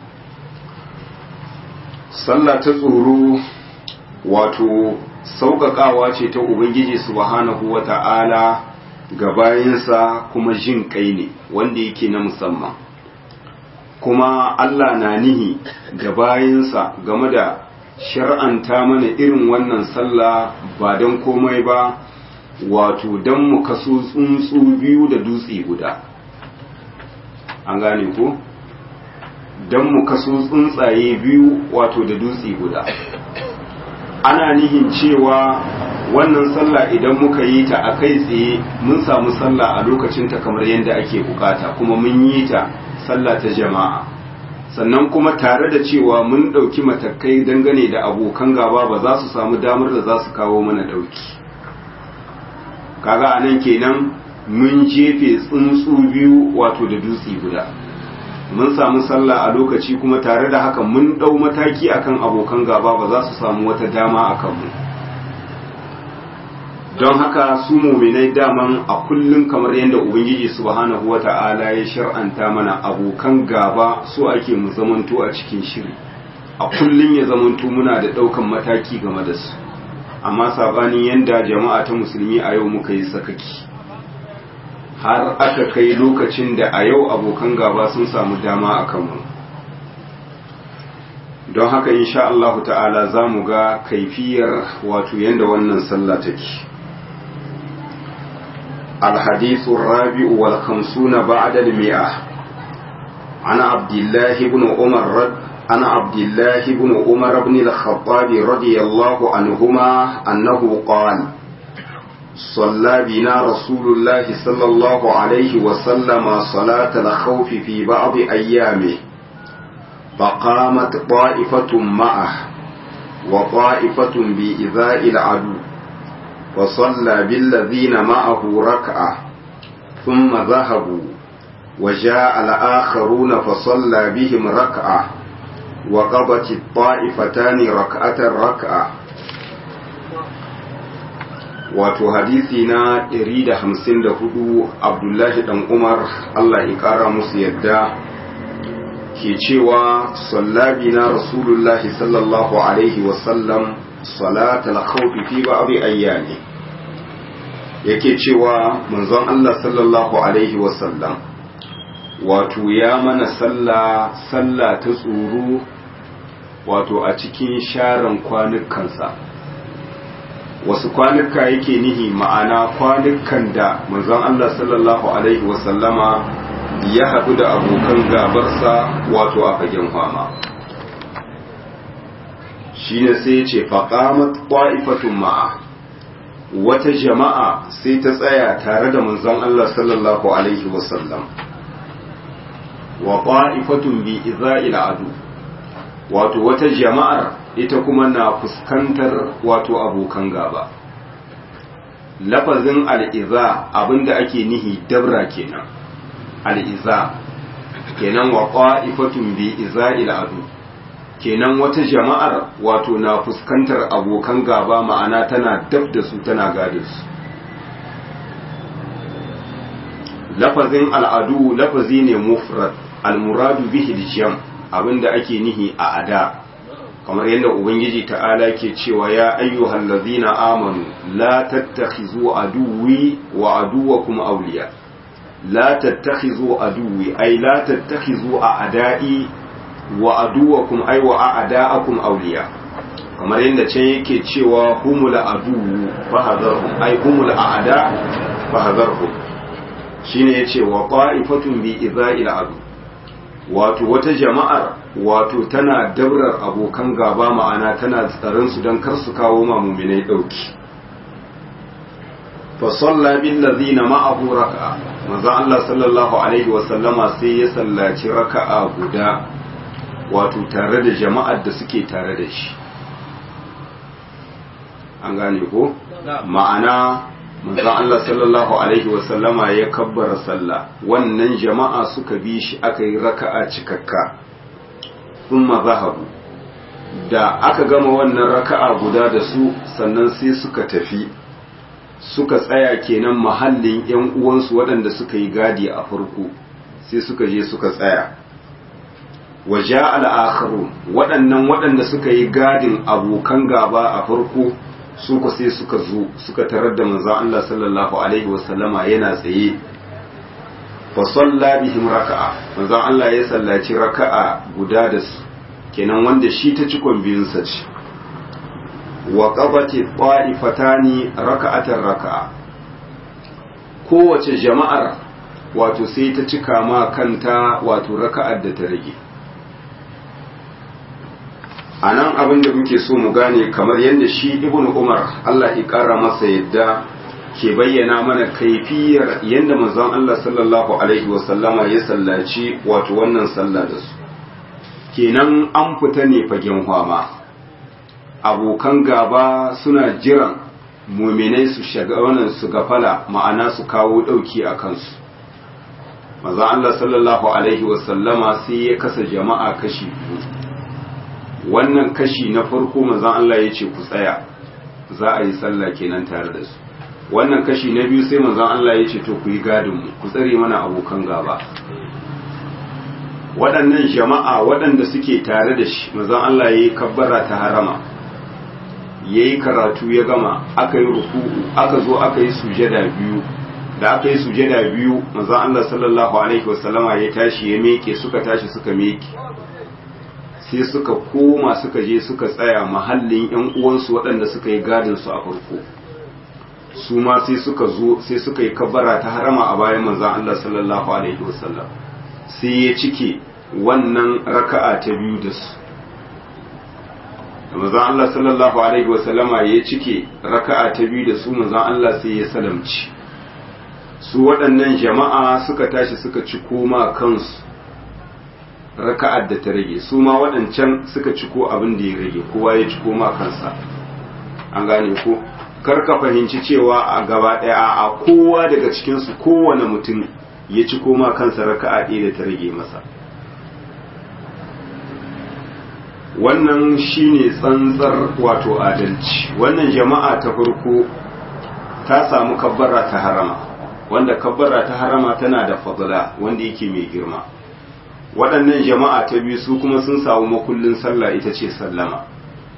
sallah ta tsoro wato sauƙaƙawa ce ta ubangiji subhanahu wata'ala ga bayansa kuma jin kai ne wanda yake na musamman kuma Allah na nihi ga bayansa game da shar'anta mana irin wannan sallah ba don komai ba wato don mu kaso tsuntsu biyu da dutse guda an gane ko don mu kaso tsuntsaye biyu wato da dutse guda ana nihin cewa wannan sallah idan muka yi ta a kai tsaye mun samu sallah a lokacinta kamar yadda ake bukata kuma mun yi ta sallah ta jama'a sannan kuma tare da cewa mun ɗauki matakai dangane da abokan gaba ba za su samu damar da za su kawo mana ɗauki kaga a nan kenan mun jefe tsuntsu biyu wato da dutse guda mun samu sallah a lokaci kuma tare da haka mun ɗau mataki akan abokan gaba ba za su samu wata dama a kanmu don haka su muminai daman a kullum kamar yadda ubangiji subhanahu wata'ala ya shar'anta mana abokan gaba su ake mu zamanto a cikin shiri a kullum ya zamanto muna da ɗaukan mataki game da su amma sabanin yadda jama'a ta musulmi a yau muka yi sakaki har aka kai lokacin da a yau abokan gaba sun samu dama a kanmu don haka insha Allah ta'ala za mu ga kaifiyar wato yadda wannan sallah take الحديث الرابع والخمسون بعد المئة عن عبد الله بن عمر رد عن عبد الله بن عمر بن الخطاب رضي الله عنهما أنه قال صلى بنا رسول الله صلى الله عليه وسلم صلاة الخوف في بعض أيامه فقامت طائفة معه وطائفة بإذاء العدو وصلى بالذين معه ركعة ثم ذهبوا وجاء الآخرون فصلى بهم ركعة وقضت الطائفتان ركعة ركعة wato hadisi na 154 abdullahi dan umar allah ya kara musu yadda ke cewa sallabi na rasulullahi sallallahu alaihi wasallam salatal khawfi fi ba'd ayyami yake cewa manzon Allah sallallahu alaihi wasallam wato ya mana sallah sallah ta tsoro wato a cikin sharan kwanukansa wasu kwanuka yake nihi ma'ana kwanukan da manzon Allah sallallahu alaihi wasallama ya haɗu da abokan gabarsa wato a fagen fama shi ne sai ce faƙamat ƙwa'ifatun ma'a wata jama'a sai ta tsaya tare da manzon Allah sallallahu Alaihi wasallam wa ƙwa'ifatun bi iza'il adu wato wata jama'ar ita kuma na fuskantar wato abokan gaba lafazin al'iza abinda ake nihi dabra kenan al'iza kenan wa ƙwa'ifatun bi iza'il adu kenan wata jama'ar wato na fuskantar abokan gaba ma'ana tana dab da su tana gada su lafazin al'adu lafazi ne mufrad al-muradu bihi jam abinda ake nihi a ada kamar yadda ubangiji ta'ala ke cewa ya ayyuhal ladzina amanu la tattakhizu aduwwi wa aduwwakum awliya la tattakhizu aduwwi ay la tattakhizu a'da'i wa aduwakum ay wa a'da'akum awliya kamar yadda can yake cewa humul adu fahadharhum ay humul a'da fahadharhum shine yace wa qa'ifatun bi idza'il adu wato wata jama'ar wato tana dabrar abokan gaba ma'ana tana tsaron su dan kar su kawo ma mu'minai dauki fa salla bil ladina ma'ahu raka'a manzo Allah sallallahu alaihi wa sallama sai ya sallaci raka'a guda wato tare da jama'ar da suke tare da shi an gane ko ma'ana manzon Allah sallallahu alaihi wasallama ya kabbara sallah wannan jama'a suka bi shi aka yi raka'a cikakka thumma zahabu da aka gama wannan raka'a guda da su sannan sai suka tafi suka tsaya kenan mahallin yan uwansu waɗanda suka yi gadi a farko sai suka je suka tsaya waje al'akharu waɗannan waɗanda suka yi gadin abokan gaba a farko su ku sai suka zo suka tarar da manzon Allah sallallahu alaihi wasallama yana tsaye fa salla bihim raka'a manzon Allah ya sallaci raka'a guda da su kenan wanda shi ta cikon biyun sa ce wa qabati qa'ifatani raka'atan raka'a kowace jama'ar wato sai ta cika ma kanta wato raka'ar da ta rage a nan abin da muke so mu gane kamar yadda shi ibn umar allah ya kara masa yadda ke bayyana mana kaifiyar yadda manzon allah sallallahu alaihi wasallama ya sallaci wato wannan sallah da su kenan an fita ne fagen hwama abokan gaba suna jiran muminai su shaga wannan su gafala ma'ana su kawo dauki a kansu manzon allah sallallahu alaihi wasallama sai ya kasa jama'a kashi biyu wannan kashi na farko manzon Allah ya ce ku tsaya za a yi sallah kenan tare da su wannan kashi na biyu sai manzon Allah ya ce to ku yi gadin mu ku tsare mana abokan gaba waɗannan jama'a waɗanda suke tare da shi manzon Allah ya yi kabbara ta harama ya yi karatu ya gama aka yi ruku'u aka zo aka yi sujada biyu da aka yi sujada biyu manzon Allah sallallahu alaihi wasallama ya tashi ya meke suka tashi suka meke sai suka koma suka je suka tsaya mahallin yan uwansu waɗanda suka yi gadin su a farko su ma sai suka zo sai suka yi kabbara ta harama a bayan manzon Allah sallallahu alaihi wasallam sai ya cike wannan raka'a ta biyu da su manzon Allah sallallahu alaihi wasallama ya cike raka'a ta biyu da su manzon Allah sai ya salamci su waɗannan jama'a suka tashi suka ci koma kansu raka'ar da ta rage su ma waɗancan suka ciko abin da ya rage kowa ya ciko ma kansa an gane ko kar ka fahimci cewa a gaba ɗaya a kowa daga cikinsu kowane mutum ya ciko ma kansa raka'a ɗaya da ta rage masa wannan shine tsantsar wato adalci wannan jama'a ta farko ta samu kabbara ta harama wanda kabbara ta harama tana da fadla wanda yake mai girma waɗannan jama'a ta biyu su kuma sun samu makullin sallah ita ce sallama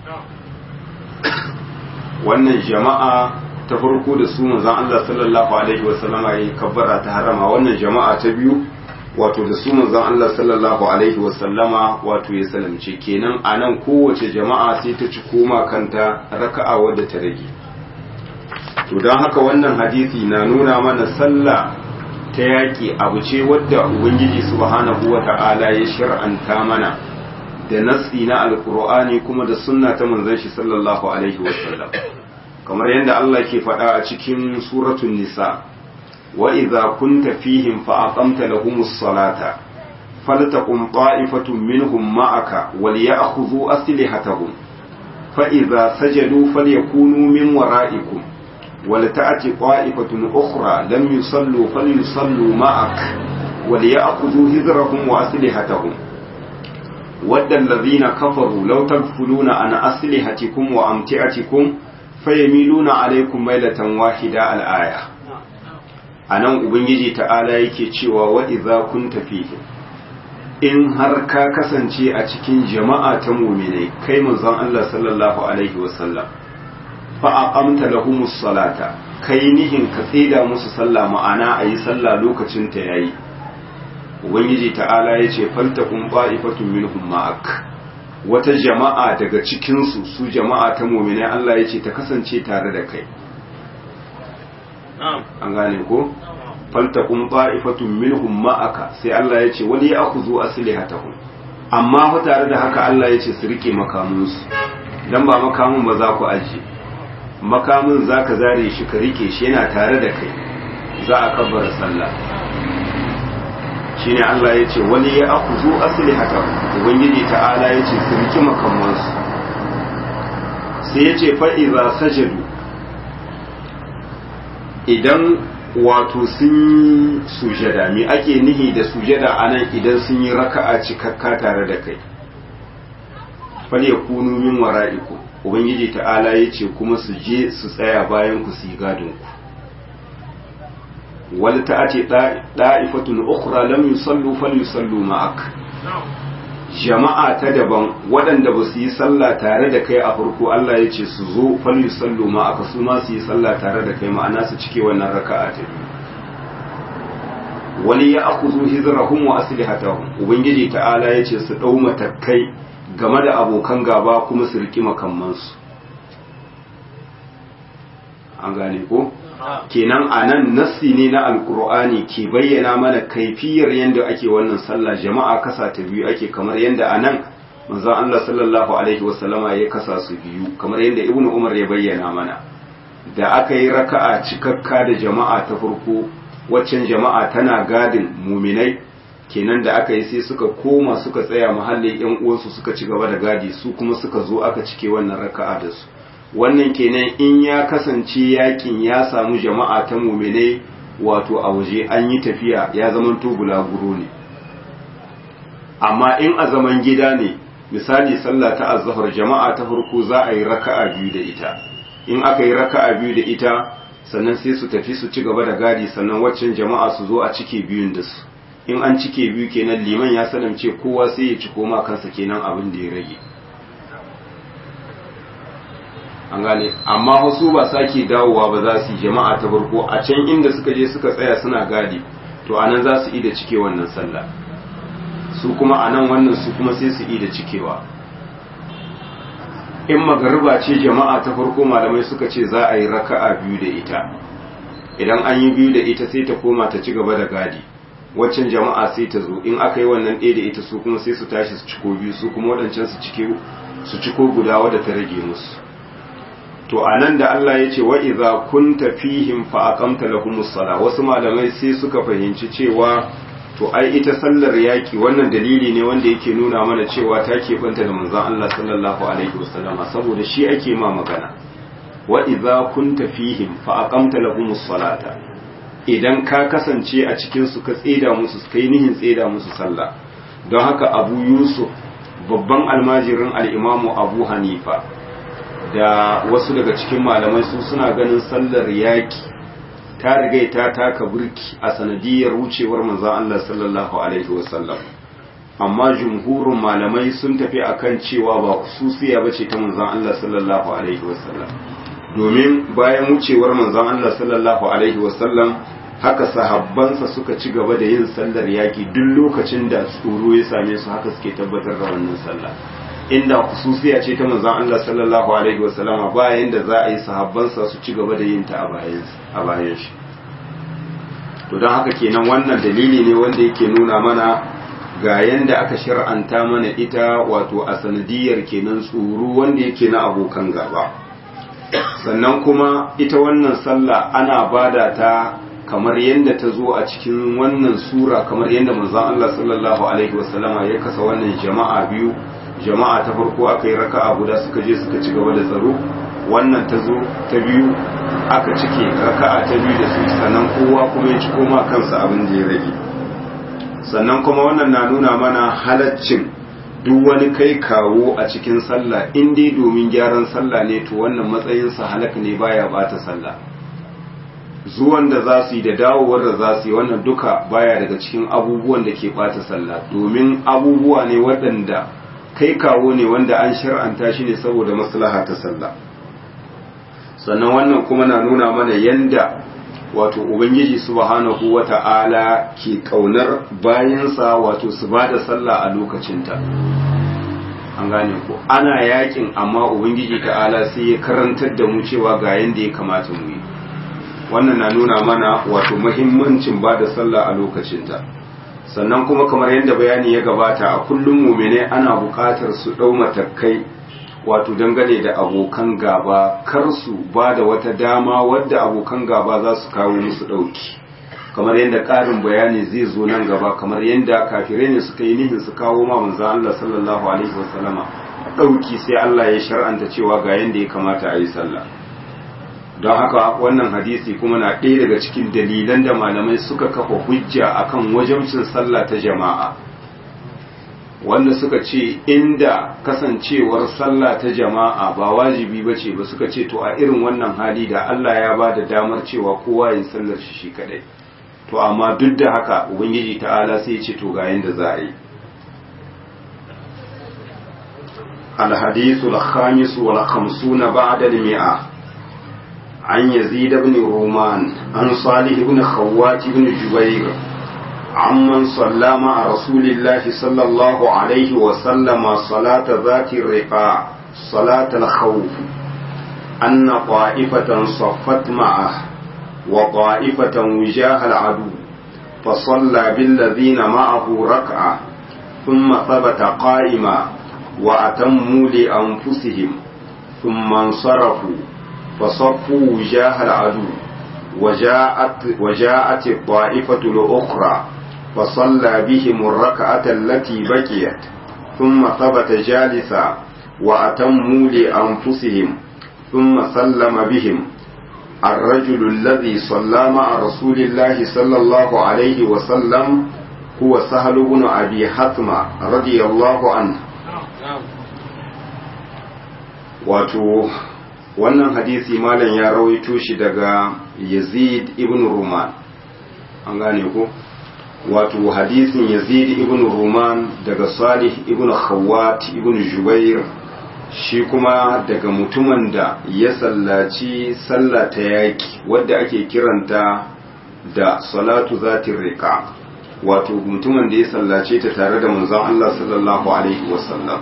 wannan jama'a ta farko da su manzon Allah sallallahu alaihi wasallama yayi kabbara ta harama wannan jama'a ta biyu wato da su manzon Allah sallallahu alaihi wasallama wato ya salamce kenan anan kowace jama'a sai ta ci koma kanta raka'a wadda ta rage to don haka wannan hadisi na nuna mana sallah ta yaƙi abu ce wadda ubangiji subhanahu wa ta'ala ya shar'anta mana da nassi na alkur'ani kuma da sunna ta manzon shi sallallahu alaihi wasallam kamar yadda Allah ke faɗa a cikin suratul nisa wa idza kunta fihim fa aqamta lahumus salata faltaqum ta'ifatun minhum ma'aka wal ya'khudhu aslihatahum fa idza sajadu falyakunu min wara'ikum ولتأتي طائفة أخرى لم يصلوا فليصلوا معك وليأخذوا هذرهم وأسلحتهم ود الذين كفروا لو تغفلون عن أسلحتكم وأمتعتكم فيميلون عليكم ميلة واحدة الآية anan ubangiji ta'ala yake cewa wa idza kunta fihi in har ka kasance a cikin jama'a ta mu'minai kai manzon Allah sallallahu alaihi wasallam fa'aƙamta lahumus salata kai nihin ka tsida musu sallah ma'ana a yi sallah lokacin ta yayi ubangiji ta'ala ya ce falta kun ba'ifatun minhum ma'ak wata jama'a daga cikinsu su jama'a ta mominai Allah ya ce ta kasance tare da kai an gane ko falta kun ba'ifatun minhum ma'aka sai Allah ya ce wani ya aku zo aslihatahum amma fa tare da haka Allah ya ce su rike makamunsu dan ba makamun ba za ku ajiye makamin za ka zare shi ka rike shi yana tare da kai za a kabbara sallah shine Allah ya ce wani ya aku zo asali haka ubangiji ta'ala ya ce su riki makamansu sai ya ce fa'iza sajadu idan wato sun sujada me ake nihi da sujada a nan idan sun yi raka'a cikakka tare da kai fal ya kunu min wara'iku ubangiji ta'ala ya ce kuma su je su tsaya bayan ku su yi gadon ku wal ta'ati da'ifatun ukhra lam yusallu falyusallu ma'ak jama'a ta daban waɗanda ba su yi sallah tare da kai a farko Allah ya ce su zo falyusallu ma'aka su ma su yi sallah tare da kai ma'ana su cike wannan raka'a ta biyu wali ya akuzu hizrahum wa aslihatahum ubangiji ta'ala ya ce su dau matakai game da abokan gaba kuma su riki makammansu an gane ko kenan a nan nassi ne na alkur'ani ke bayyana mana kaifiyar yadda ake wannan sallah jama'a kasa ta biyu ake kamar yadda a nan manzon Allah sallallahu alaihi wasallama ya kasa su biyu kamar yadda ibnu umar ya bayyana mana da aka yi raka'a cikakka da jama'a ta farko waccan jama'a tana gadin muminai kenan da aka yi sai suka koma suka tsaya mahallin yan uwansu suka ci gaba da gadi su kuma suka zo aka cike wannan raka'a da su wannan kenan in ya kasance yakin ya samu jama'a ta muminai wato a waje an yi tafiya ya zaman to bulaguro ne amma in a zaman gida ne misali sallah ta azhar jama'a ta farko za a yi raka'a biyu da ita in aka yi raka'a biyu da ita sannan sai su tafi su ci gaba da gadi sannan waccan jama'a su zo a cike biyun da su in an cike biyu kenan liman ya salamce kowa sai ya ci koma kansa kenan abin da ya rage an gane amma wasu ba sake dawowa ba za su yi jama'a ta farko a can inda suka je suka tsaya suna gadi to anan za su yi da cike wannan sallah su kuma anan wannan su kuma sai su yi da cikewa in magariba ce jama'a ta farko malamai suka ce za a yi raka'a biyu da ita idan an yi biyu da ita sai ta koma ta ci gaba da gadi waccan jama'a sai ta zo in aka yi wannan ɗaya da ita su kuma sai su tashi su ciko biyu su kuma waɗancan su cike su ciko guda wadda ta rage musu to anan da Allah ya ce wa idza kunta fihim fa aqamta lahumus sala wasu malamai sai suka fahimci cewa to ai ita sallar yaki wannan dalili ne wanda yake nuna mana cewa ta keɓanta da manzon Allah sallallahu alaihi wasallama saboda shi ake ma magana wa idza kunta fihim fa aqamta lahumus salata idan ka kasance a cikin su ka tseda musu kai nihin tseda musu sallah don haka Abu Yusuf babban almajirin al-Imam Abu Hanifa da wasu daga cikin malamai su suna ganin sallar yaki ta riga ta taka burki a sanadiyar wucewar manzon Allah sallallahu alaihi wasallam amma jumhurin malamai sun tafi akan cewa ba khususiya bace ta manzon Allah sallallahu alaihi wasallam domin bayan wucewar manzon Allah sallallahu alaihi wasallam haka sahabbansa suka ci gaba da yin sallar yaki duk lokacin da tsoro ya same su haka suke tabbatar da wannan sallah inda khususiya ce ta manzon Allah sallallahu alaihi wasallama bayan da za a yi sahabbansa su ci gaba da yin ta a bayan shi to don haka kenan wannan dalili ne wanda yake nuna mana ga yanda aka shar'anta mana ita wato a sanadiyar kenan tsoro wanda yake na abokan gaba sannan kuma ita wannan sallah ana bada ta kamar yadda ta zo a cikin wannan sura kamar yadda manzon Allah sallallahu alaihi wasallama ya kasa wannan jama'a biyu jama'a ta farko aka yi raka'a guda suka je suka ci gaba da tsaro wannan ta zo ta biyu aka cike raka'a ta biyu da su sannan kowa kuma ya ci koma kansa abin da ya rage sannan kuma wannan na nuna mana halaccin duk wani kai kawo a cikin sallah in dai domin gyaran sallah ne to wannan matsayinsa halak ne baya bata sallah zuwan da za su yi da dawowar da za su yi wannan duka baya daga cikin abubuwan da ke bata sallah domin abubuwa ne waɗanda kai kawo ne wanda an shar'anta shi ne saboda maslaha ta sallah sannan wannan kuma na nuna mana yanda wato ubangiji subhanahu wata'ala ke kaunar bayansa wato su ba da sallah a lokacinta an gane ko ana yakin amma ubangiji ta'ala sai ya karantar da mu cewa ga yanda ya kamata mu yi wannan na nuna mana wato muhimmancin ba da sallah a lokacinta sannan kuma kamar yadda bayani ya gabata a kullum mumine ana buƙatar su ɗau matakai wato dangane da abokan gaba kar su ba da wata dama wadda abokan gaba za su kawo musu ɗauki kamar yadda ƙarin bayani zai zo nan gaba kamar yadda kafirai ne suka yi nihin su kawo ma manzo Allah sallallahu alaihi wasallama ɗauki sai Allah ya shar'anta cewa ga yadda ya kamata a yi sallah don haka wannan hadisi kuma na ɗaya daga cikin dalilan da malamai suka kafa hujja akan wajabcin sallah ta jama'a wanda suka ce inda kasancewar sallah ta jama'a ba wajibi ba ce ba suka ce to a irin wannan hali da Allah ya ba da damar cewa kowa yin sallar shi shi kadai to amma duk da haka ubangiji ta'ala sai ya ce to ga yanda za a yi الحديث الخامس والخمسون بعد المئة عن يزيد بن رومان عن صالح بن خوات بن جبير عمن صلى مع رسول الله صلى الله عليه وسلم صلاة ذات الرقاع صلاة الخوف أن طائفة صفت معه وطائفة وجاه العدو فصلى بالذين معه ركعة ثم ثبت قائما وأتموا لأنفسهم ثم انصرفوا فصفوا وجاه العدو وجاءت, وجاءت الطائفة الأخرى فصلى بهم الركعة التي بقيت ثم ثبت جالسا وأتموا لأنفسهم ثم سلم بهم الرجل الذي صلى مع رسول الله صلى الله عليه وسلم هو سهل بن أبي حتمة رضي الله عنه wato wannan hadisi malam ya rawaito shi daga yazid ibn ruman an gane ko wato hadisin yazid ibn ruman daga salih ibn khawat ibn jubair shi kuma daga mutumin da ya sallaci sallah ta yaki wadda ake kiranta da salatu zatin rika wato mutumin da ya sallace ta tare da manzon Allah sallallahu alaihi wasallam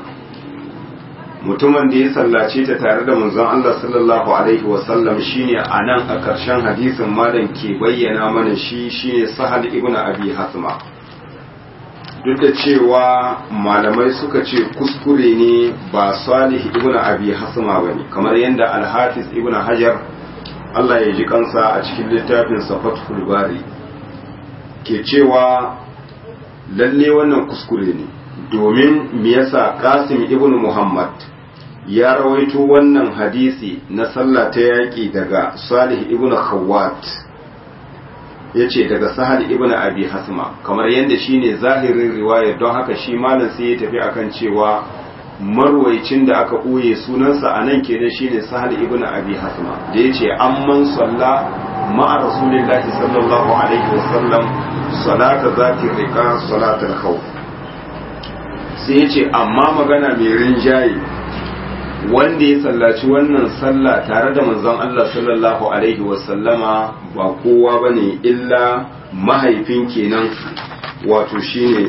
mutumin da ya sallace ta tare da manzon Allah sallallahu alaihi wasallam shine anan a ƙarshen hadisin malam ke bayyana mana shi shine Sahal ibn Abi Hasma duk da cewa malamai suka ce kuskure ne ba Salih ibn Abi Hasma bane kamar yadda Al-Hafiz ibn Hajar Allah ya ji kansa a cikin littafin Fathul Bari ke cewa lalle wannan kuskure ne domin me yasa Qasim ibn Muhammad ya rawaito wannan hadisi na sallah ta yaƙi daga Salih ibn Khawwat yace daga Sahal ibn Abi Hasma kamar yadda shine zahirin riwaya don haka shi malam sai ya tafi akan cewa marwaicin da aka ɓoye sunansa a nan kenan shine Sahal ibn Abi Hasma da yace amman salla ma'a Rasulillahi sallallahu alaihi wasallam salata zati riqa salatul khawf sai yace amma magana mai rinjaye wanda ya sallaci wannan sallah tare da manzon Allah sallallahu alaihi wasallama ba kowa bane illa mahaifin kenan wato shine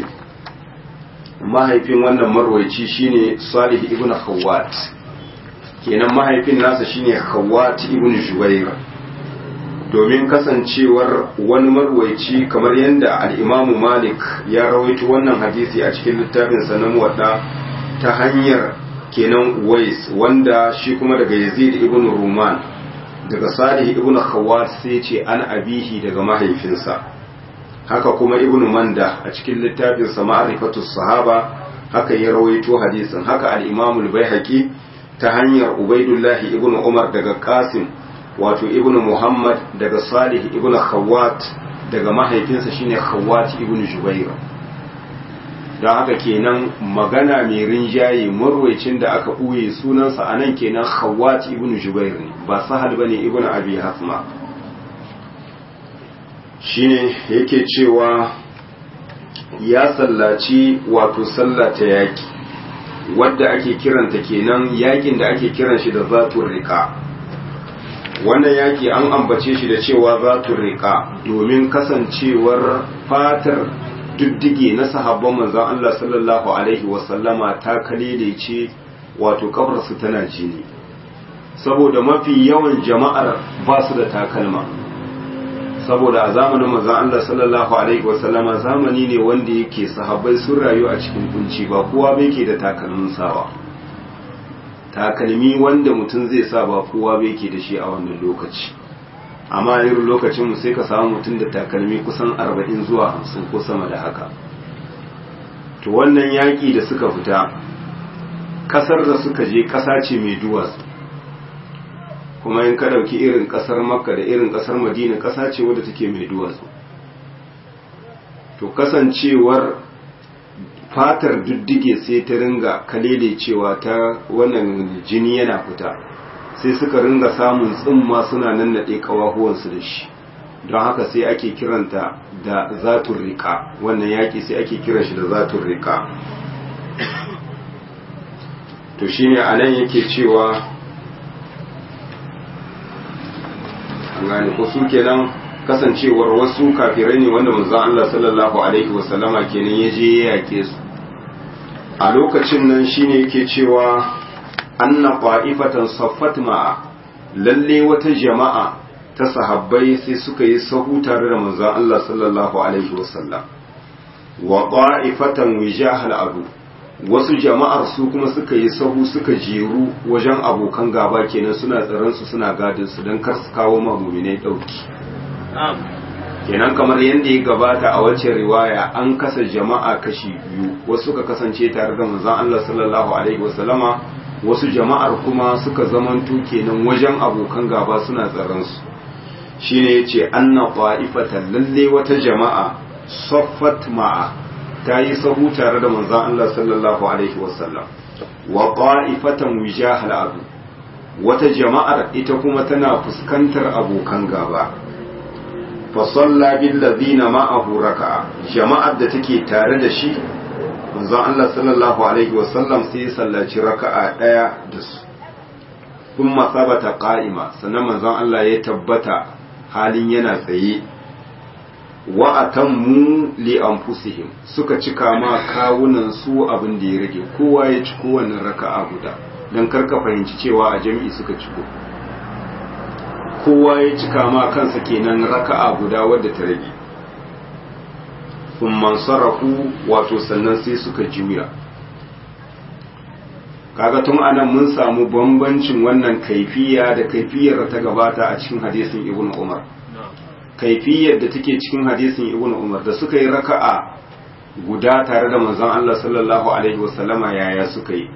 mahaifin wannan marwaici shine Salih ibn Khawwat kenan mahaifin nasa shine Khawwat ibn Jubair domin kasancewar wani marwaici kamar yadda al-Imam Malik ya rawaito wannan hadisi a cikin littafinsa na muwadda ta hanyar kenan Uwais wanda shi kuma daga Yazid ibn Ruman daga Salih ibn Khawwat sai ce an abihi daga mahaifinsa haka kuma ibn Manda a cikin littafin sa Ma'rifatus Sahaba haka ya rawaito hadisin haka al-Imam al-Baihaqi ta hanyar Ubaidullah ibn Umar daga Qasim wato ibn Muhammad daga Salih ibn Khawwat daga mahaifinsa shine Khawwat ibn Jubair don haka kenan magana mai rinjaye marwaicin da aka ɓuye sunansa a nan kenan khawat ibn jubair ne ba sahal ba ne ibn abi hasma shine yake cewa ya sallaci wato sallah ta yaki wadda ake kiranta kenan yakin da ake kiran shi da zatun rika wannan yaki an ambace shi da cewa zatun rika domin kasancewar fatar diddige na sahabban manzon Allah sallallahu alaihi wasallama ta kalele ce wato kafarsu tana jini saboda mafi yawan jama'ar ba su da takalma saboda a zamanin manzon Allah sallallahu alaihi wasallama zamani ne wanda yake sahabbai sun rayu a cikin kunci ba kowa bai ke da takalmin sawa takalmi wanda mutum zai sa ba kowa bai ke da shi a wannan lokaci amma irin lokacinmu sai ka samu mutum da takalmi kusan arba'in zuwa hamsin ko sama da haka to wannan yaƙi da suka fita ƙasar da suka je ƙasa ce mai duwatsu kuma in ka ɗauki irin ƙasar makka da irin ƙasar madina ƙasa ce wadda take mai duwatsu to kasancewar fatar duddige sai ta ringa kalele cewa ta wannan jini yana fita sai suka ringa samun tsimma suna nannaɗe ƙawahuwansu da shi don haka sai ake kiranta da zatun rika wannan yaƙi sai ake kiran shi da zatun rika to shine a nan yake cewa an gane ko su kenan kasancewar wasu kafirai ne wanda manzon Allah sallallahu alaihi wasallama kenan ya je ya yake su a lokacin nan shine yake cewa anna qa'ifatan saffat ma'a lalle wata jama'a ta sahabbai sai suka yi sahu tare da manzon Allah sallallahu alaihi wasallam wa qa'ifatan wijahal adu wasu jama'ar su kuma suka yi sahu suka jeru wajen abokan gaba kenan suna tsaron su suna gadin su don kar su kawo ma muminai dauki kenan kamar yadda ya gabata a wacce riwaya an kasa jama'a kashi biyu wasu suka kasance tare da manzon Allah sallallahu alaihi wasallama wasu jama'ar kuma suka zamanto kenan wajen abokan gaba suna tsaron su shine yace anna qa'ifatan lalle wata jama'a saffat ma'a ta yi sahu tare da manzon Allah sallallahu alaihi wasallam wa qa'ifatan wijahal adu wata jama'ar ita kuma tana fuskantar abokan gaba fa salla bil ladina ma'ahu raka'a jama'ar da take tare da shi manzon Allah sallallahu alaihi wasallam sai ya sallaci raka'a daya da su kuma sabata qa'ima sannan manzon Allah ya tabbata halin yana tsaye wa atammu li anfusihim suka cika ma kawunan su abin da ya rage kowa ya ci kowanne raka'a guda dan karka fahimci cewa a jami'i suka ciko kowa ya cika ma kansa kenan raka'a guda wadda ta rage thumma sarafu wato sannan sai suka juya kaga tun anan mun samu bambancin wannan kaifiya da kaifiyar ta gabata a cikin hadisin ibnu umar kaifiyar da take cikin hadisin ibn umar da suka yi raka'a guda tare da manzon Allah sallallahu alaihi wasallama yaya suka yi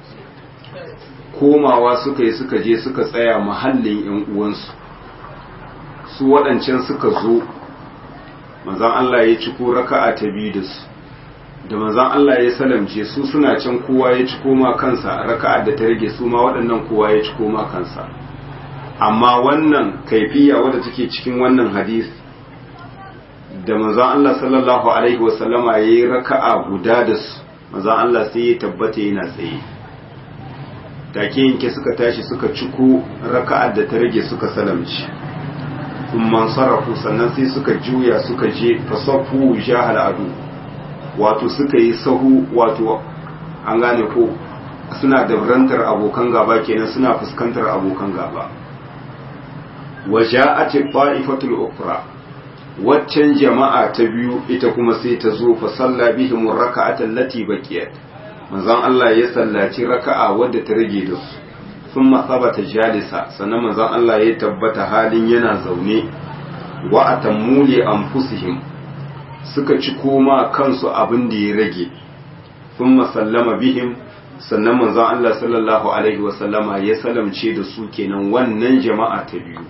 komawa suka yi suka je suka tsaya mahallin yan uwansu su waɗancan suka zo manzon Allah ya ci ko raka'a ta biyu da su da manzon Allah ya salamce su suna can kowa ya ci koma kansa raka'a da ta rage su ma waɗannan kowa ya ci koma kansa amma wannan kaifiya wadda take cikin wannan hadis da manzon Allah sallallahu alaihi wasallama yayi raka'a guda da su manzon Allah sai ya tabbata yana tsaye take yanke suka tashi suka ciko raka'ar da ta rage suka salamci umman sarrafu sannan sai suka juya suka je fasafu jahal adu wato suka yi sahu wato an gane ko suna dabrantar abokan gaba kenan suna fuskantar abokan gaba waja'at ta'ifatul ukra waccan jama'a ta biyu ita kuma sai ta zo fa salla bihim raka'atan lati baqiyat manzon Allah ya sallaci raka'a wadda ta rage da su thumma thabata jalisa sannan manzon Allah ya tabbata halin yana zaune wa atammu li anfusihim suka ci koma kansu abin da ya rage thumma sallama bihim sannan manzon Allah sallallahu alaihi wa sallama ya salamce da su kenan wannan jama'a ta biyu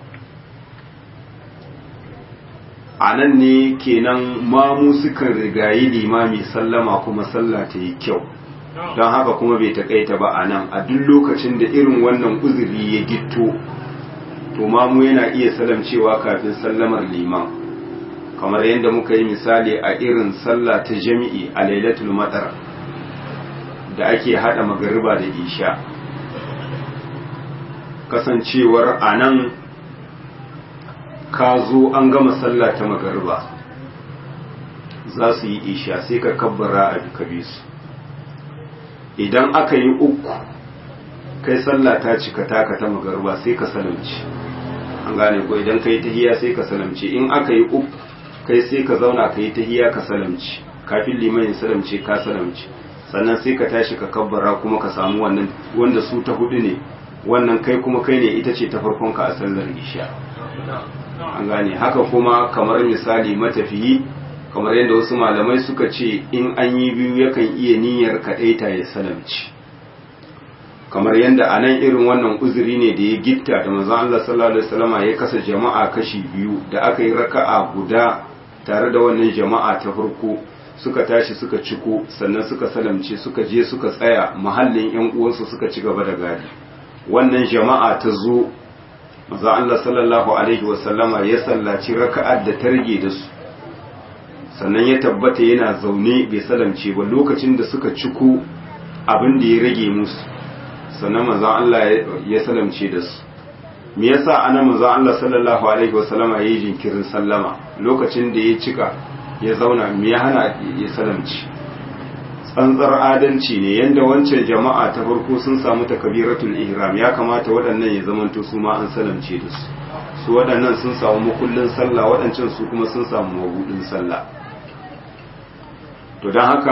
a nan ne kenan mamu sukan rigayi limami sallama kuma sallah ta yi kyau don haka kuma bai takaita ba a nan a duk lokacin da irin wannan uzuri ya gitto to mamu yana iya salamcewa kafin sallamar liman kamar yadda muka yi misali a irin sallah ta jami'i a lailatul matsar da ake hada magariba da isha kasancewar a nan ka zo an gama sallah ta magariba za su yi isha sai ka kabbara a duka su idan aka yi uku kai sallah ta cika taka ta magariba sai ka salamci an gane ko idan ka yi tahiya sai ka salamci in aka yi uku kai sai ka zauna ka yi tahiya ka salamci kafin liman ya salamce ka salamci sannan sai ka tashi ka kabbara kuma ka samu wannan wanda su ta hudu ne wannan kai kuma kai ne ita ce ta farkon ka a sallar isha an gane haka kuma kamar misali matafiyi kamar yadda wasu malamai suka ce in an yi biyu yakan iya niyyar kaɗaita ya salamci kamar yadda a nan irin wannan uzuri ne da ya gitta da manzon Allah sallallahu alaihi wasallama ya kasa jama'a kashi biyu da aka yi raka'a guda tare da wannan jama'a ta farko suka tashi suka ciko sannan suka salamce suka je suka tsaya mahallin yan uwansu suka ci gaba da gadi wannan jama'a ta zo manzo Allah sallallahu alaihi wasallama ya sallaci raka'ar da ta rage da su sannan ya tabbata yana zaune bai salamce ba lokacin da suka ciko abin da ya rage musu sannan manzo Allah ya salamce da su me yasa ana manzo Allah sallallahu alaihi wasallama yayi jinkirin sallama lokacin da ya cika ya zauna me ya hana ya salamci tsantsar adalci ne yanda wancan jama'a ta farko sun samu takabiratul ihram ya kamata waɗannan ya zamanto su ma an salamce da su su waɗannan sun samu makullin sallah waɗancan su kuma sun samu mabudin sallah to don haka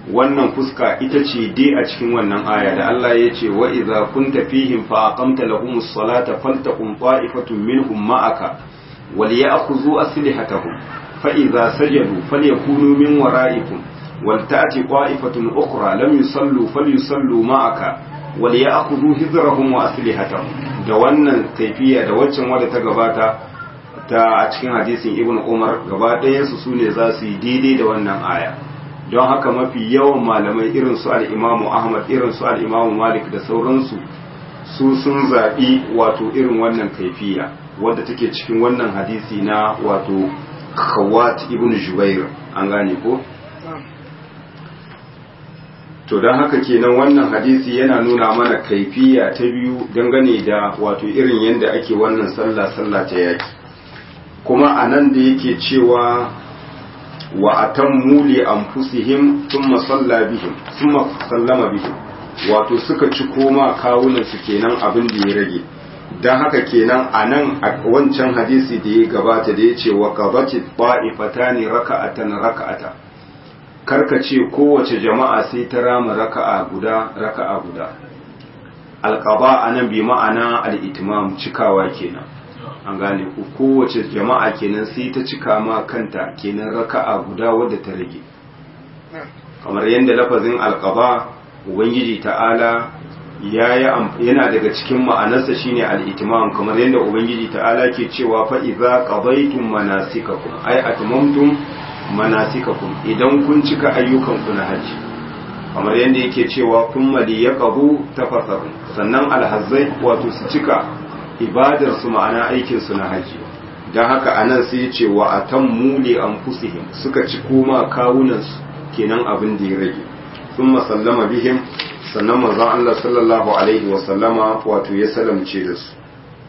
wannan fuska ita ce dai a cikin wannan aya da Allah ya ce wa idza kunta fihim fa aqamta lahumus salata faltaqum ta'ifatun minhum ma'aka wal ya'khudhu aslihatahum fa idza sajadu falyakunu min wara'ikum wal ta'ti ta'ifatun ukhra lam yusallu falyusallu ma'aka wal ya'khudhu hizrahum wa aslihatahum da wannan kaifiya da waccan wadda ta gabata ta a cikin hadisin ibn umar gaba ɗayan su sune za su yi daidai da wannan aya don haka mafi yawan malamai irin su al'imamu ahmad irin su al'imamu malik da sauransu su sun zaɓi wato irin wannan kaifiya wadda take cikin wannan hadisi na wato khawat ibn jubair an gane ko to don haka kenan wannan hadisi yana nuna mana kaifiya ta biyu dangane da wato irin yadda ake wannan sallah sallah ta yaki kuma a nan da yake cewa wa atammu li anfusihim thumma salla bihim thumma sallama bihim wato suka ci koma kawunan su kenan abin da ya rage dan haka kenan anan a wancan hadisi da ya gabata da yace wa qabati ta'ifatani raka'atan raka'ata karka ce kowace jama'a sai ta rama raka'a guda raka'a guda alqaba anan bi ma'ana al-itmam cikawa kenan an gane ku kowace jama'a kenan sai ta cika ma kanta kenan raka'a guda wadda ta rage kamar yadda lafazin alqaba ubangiji ta'ala yana daga cikin ma'anarsa shine al-itmam kamar yadda ubangiji ta'ala ke cewa fa idza qadaytum manasikakum ay atmamtum manasikakum idan kun cika ayyukan ku na haji kamar yadda yake cewa kun mali yaqbu tafasaru sannan alhazzai wato su cika ibadar su ma'ana aikin su na haji dan haka anan sai ya ce wa atammu li anfusihim suka ci koma kawunan su kenan abin da ya rage thumma sallama bihim sannan manzon Allah sallallahu alaihi wa sallama wato ya salamce da su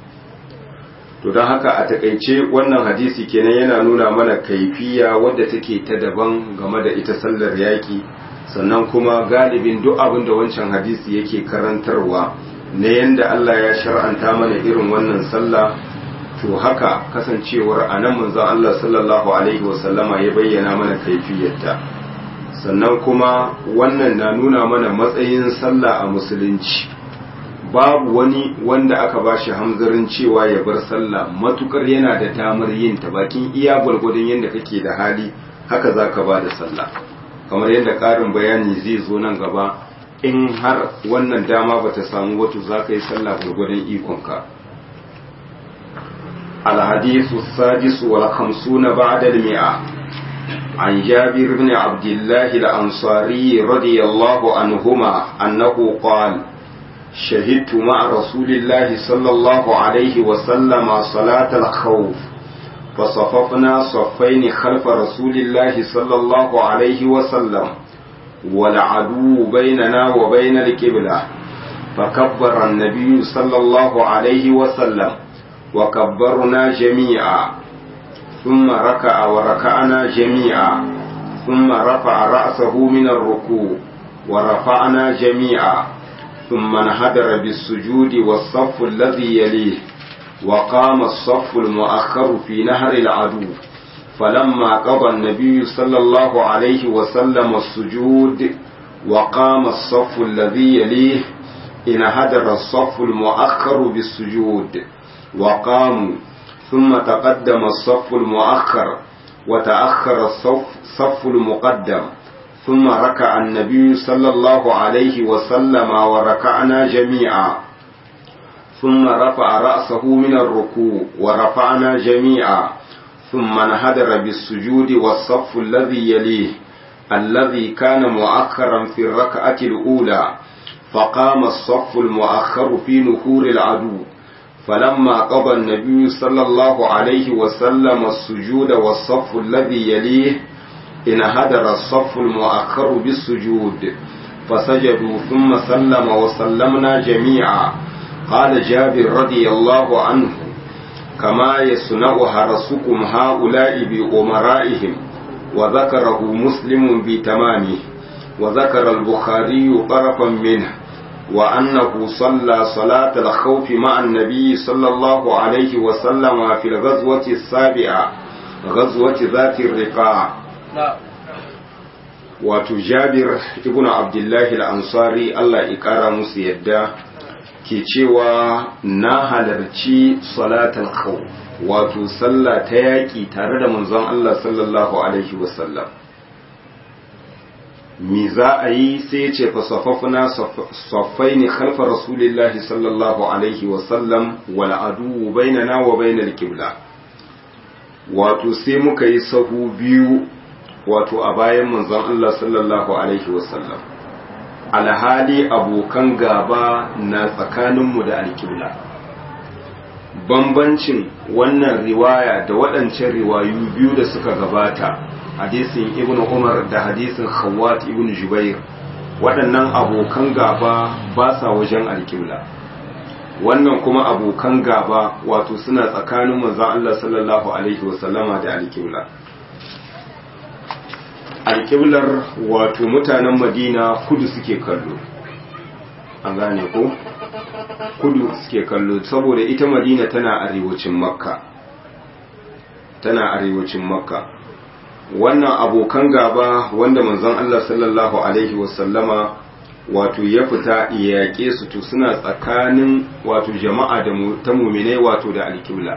to don haka a takaice wannan hadisi kenan yana nuna mana kaifiya wadda take ta daban game da ita sallar yaki sannan kuma galibin duk abin da wancan hadisi yake karantarwa na yanda Allah ya shar'anta mana irin wannan sallah to haka kasancewar a nan manzon Allah sallallahu alaihi wasallama ya bayyana mana kaifiyarta sannan kuma wannan na nuna mana matsayin sallah a musulunci babu wani wanda aka ba shi hamzarin cewa ya bar sallah matukar yana da damar yin ta bakin iya gwargwadon yadda kake da hali haka za ka ba da sallah kamar yadda ƙarin bayani zai zo nan gaba in har wannan dama ba ta samu wato za ka yi sallah gwargwadon ikonka الحديث السادس والخمسون بعد المئة عن جابر بن عبد الله الأنصاري رضي الله عنهما أنه قال شهدت مع رسول الله صلى الله عليه وسلم صلاة الخوف فصففنا صفين خلف رسول الله صلى الله عليه وسلم والعدو بيننا وبين القبلة فكبر النبي صلى الله عليه وسلم وكبرنا جميعا ثم ركع وركعنا جميعا ثم رفع رأسه من الركوع ورفعنا جميعا ثم انحدر بالسجود والصف الذي يليه وقام الصف المؤخر في نهر العدو فلما قضى النبي صلى الله عليه وسلم السجود وقام الصف الذي يليه انحدر الصف المؤخر بالسجود وقاموا ثم تقدم الصف المؤخر وتأخر الصف صف المقدم ثم ركع النبي صلى الله عليه وسلم وركعنا جميعا ثم رفع رأسه من الركوع ورفعنا جميعا ثم انحدر بالسجود والصف الذي يليه الذي كان مؤخرا في الركعة الأولى فقام الصف المؤخر في نحور العدو فلما قضى النبي صلى الله عليه وسلم السجود والصف الذي يليه انهدر الصف المؤخر بالسجود فسجدوا ثم سلم وسلمنا جميعا قال جابر رضي الله عنه كما يصنع حرسكم هؤلاء بأمرائهم وذكره مسلم بتمامه وذكر البخاري طرفا منه وأنه صلى صلاة الخوف مع النبي صلى الله عليه وسلم في الغزوة السابعة غزوة ذات الرقاع wato jabir ibn abdullahi al-ansari Allah ya kara musu yadda ke cewa na halarci salatul khawf wato sallah ta yaƙi tare da manzon Allah sallallahu alaihi wasallam mi za a yi sai ce fasafafuna saffai ne khalfa rasulillahi sallallahu alaihi wasallam wal adu bainana wa bainal qibla wato sai muka yi sahu biyu wato a bayan manzon Allah sallallahu alaihi wasallam alhali abokan gaba na tsakaninmu da alkibla bambancin wannan riwaya da waɗancan riwayu biyu da suka gabata hadisin ibn umar da hadisin khawat ibn jubair waɗannan abokan gaba ba sa wajen alkibla wannan kuma abokan gaba wato suna tsakanin manzon Allah sallallahu alaihi wasallama da alkibla alkiblar wato mutanen madina kudu suke kallo an gane ko kudu suke kallo saboda ita madina tana arewacin makka tana arewacin makka wannan abokan gaba wanda manzon Allah sallallahu alaihi wasallama wato ya fita ya yaƙe su to suna tsakanin wato jama'a da ta muminai wato da alkibla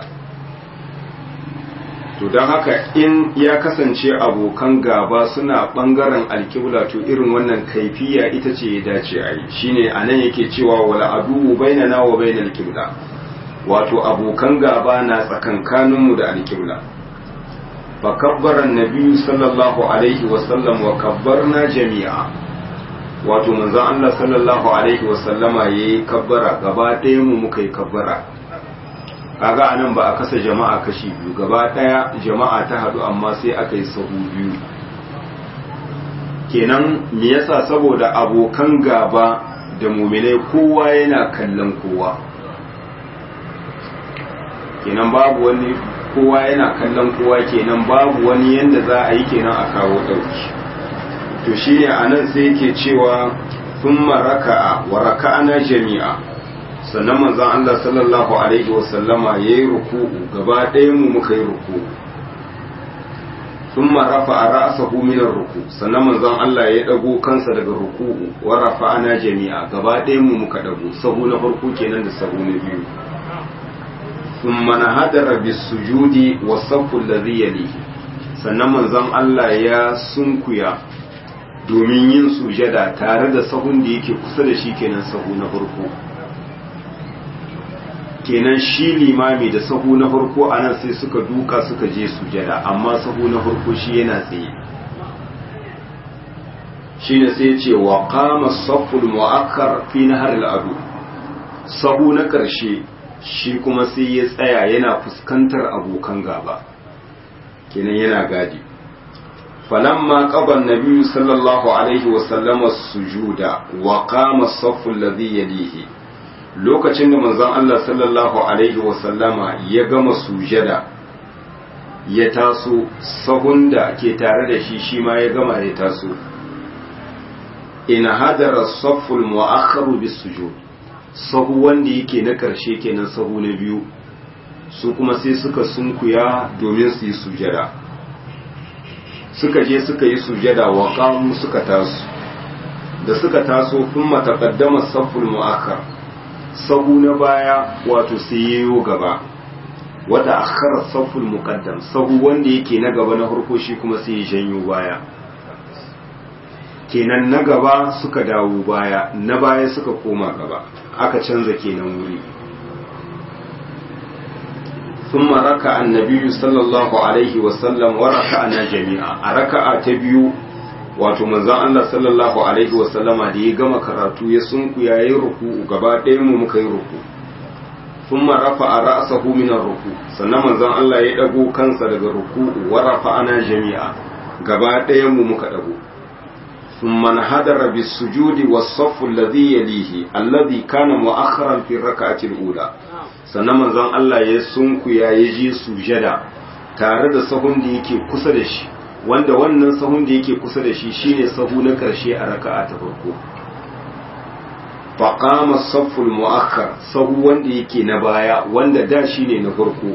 to don haka in ya kasance abokan gaba suna ɓangaren alkibla to irin wannan kaifiya ita ce ya dace a yi shine a nan yake cewa wala aduwu bainana wa bainal kibla wato abokan gaba na tsakankaninmu da alkibla fa kabbara annabi sallallahu alaihi wa sallam wa kabbarna jami'a wato manzon Allah sallallahu alaihi wa sallama yayi kabbara gaba ɗaya mu muka yi kabbara kaga anan ba a kasa jama'a kashi biyu gaba daya jama'a ta hadu amma sai aka yi sahu biyu kenan me yasa saboda abokan gaba da muminai kowa yana kallon kowa kenan babu wani kowa yana kallon kowa kenan babu wani yanda za a yi kenan a kawo dauki to shine anan sai yake cewa thumma raka'a wa raka'ana jami'a sannan manzon Allah sallallahu alaihi wasallama ya yi ruku'u gaba ɗayan mu muka yi ruku'u sun rafa a ra'asahu minar ruku sannan manzon Allah ya ɗago kansa daga ruku'u wa rafa ana jami'a gaba ɗayan mu muka ɗago sahu na farko kenan da sahu na biyu sun mana hadara bis sujudi wa safu ladhi yalihi sannan manzon Allah ya sunkuya domin yin sujada tare da sahun da yake kusa da shi kenan sahu na farko kenan shi limami da sahu na farko a nan sai suka duka suka je sujada amma sahu na farko shi yana tsaye shi ne sai ce wa kama saful mu'akkar fi nahar al'adu sahu na ƙarshe shi kuma sai ya tsaya yana fuskantar abokan gaba kenan yana gadi falamma qaba an-nabi sallallahu alaihi wa sallama sujuda wa qama as-saffu alladhi yalihi lokacin da manzon Allah sallallahu alaihi wasallama ya gama sujada ya taso sahun da ke tare da shi shi ma ya gama ya taso ina hadara safful mu'akhkharu bis sujud sahu wanda yake na karshe kenan sahu na biyu su kuma sai suka sunkuya domin su yi sujada suka je suka yi sujada wa qamu suka taso da suka taso kuma taqaddama safful mu'akhkhar sahu na baya wato sai yayo gaba wata akhara saful muqaddam sahu wanda yake na gaba na farko shi kuma sai ya janyo baya kenan na gaba suka dawo baya na baya suka koma gaba aka canza kenan wuri ثم ركع النبي صلى الله عليه وسلم وركعنا جميعا ركعة تبيو wato manzon Allah sallallahu alaihi wasallama da ya gama karatu ya sunku ya yi ruku gaba ɗayan mu muka yi ruku thumma rafa'a ra'sahu min ruku sannan manzon Allah ya dago kansa daga ruku wa rafa'ana jami'a gaba ɗayan mu muka dago thumma nahadara bis sujudi was saff alladhi yalihi alladhi kana mu'akhkharan fi rak'ati al-ula sannan manzon Allah ya sunku ya yi ji sujada tare da sahun da yake kusa da shi wanda wannan sahun da yake kusa da shi shine sahu na karshe a raka'a ta farko faqama safful mu'akhkhar sahu wanda yake na baya wanda da shine na farko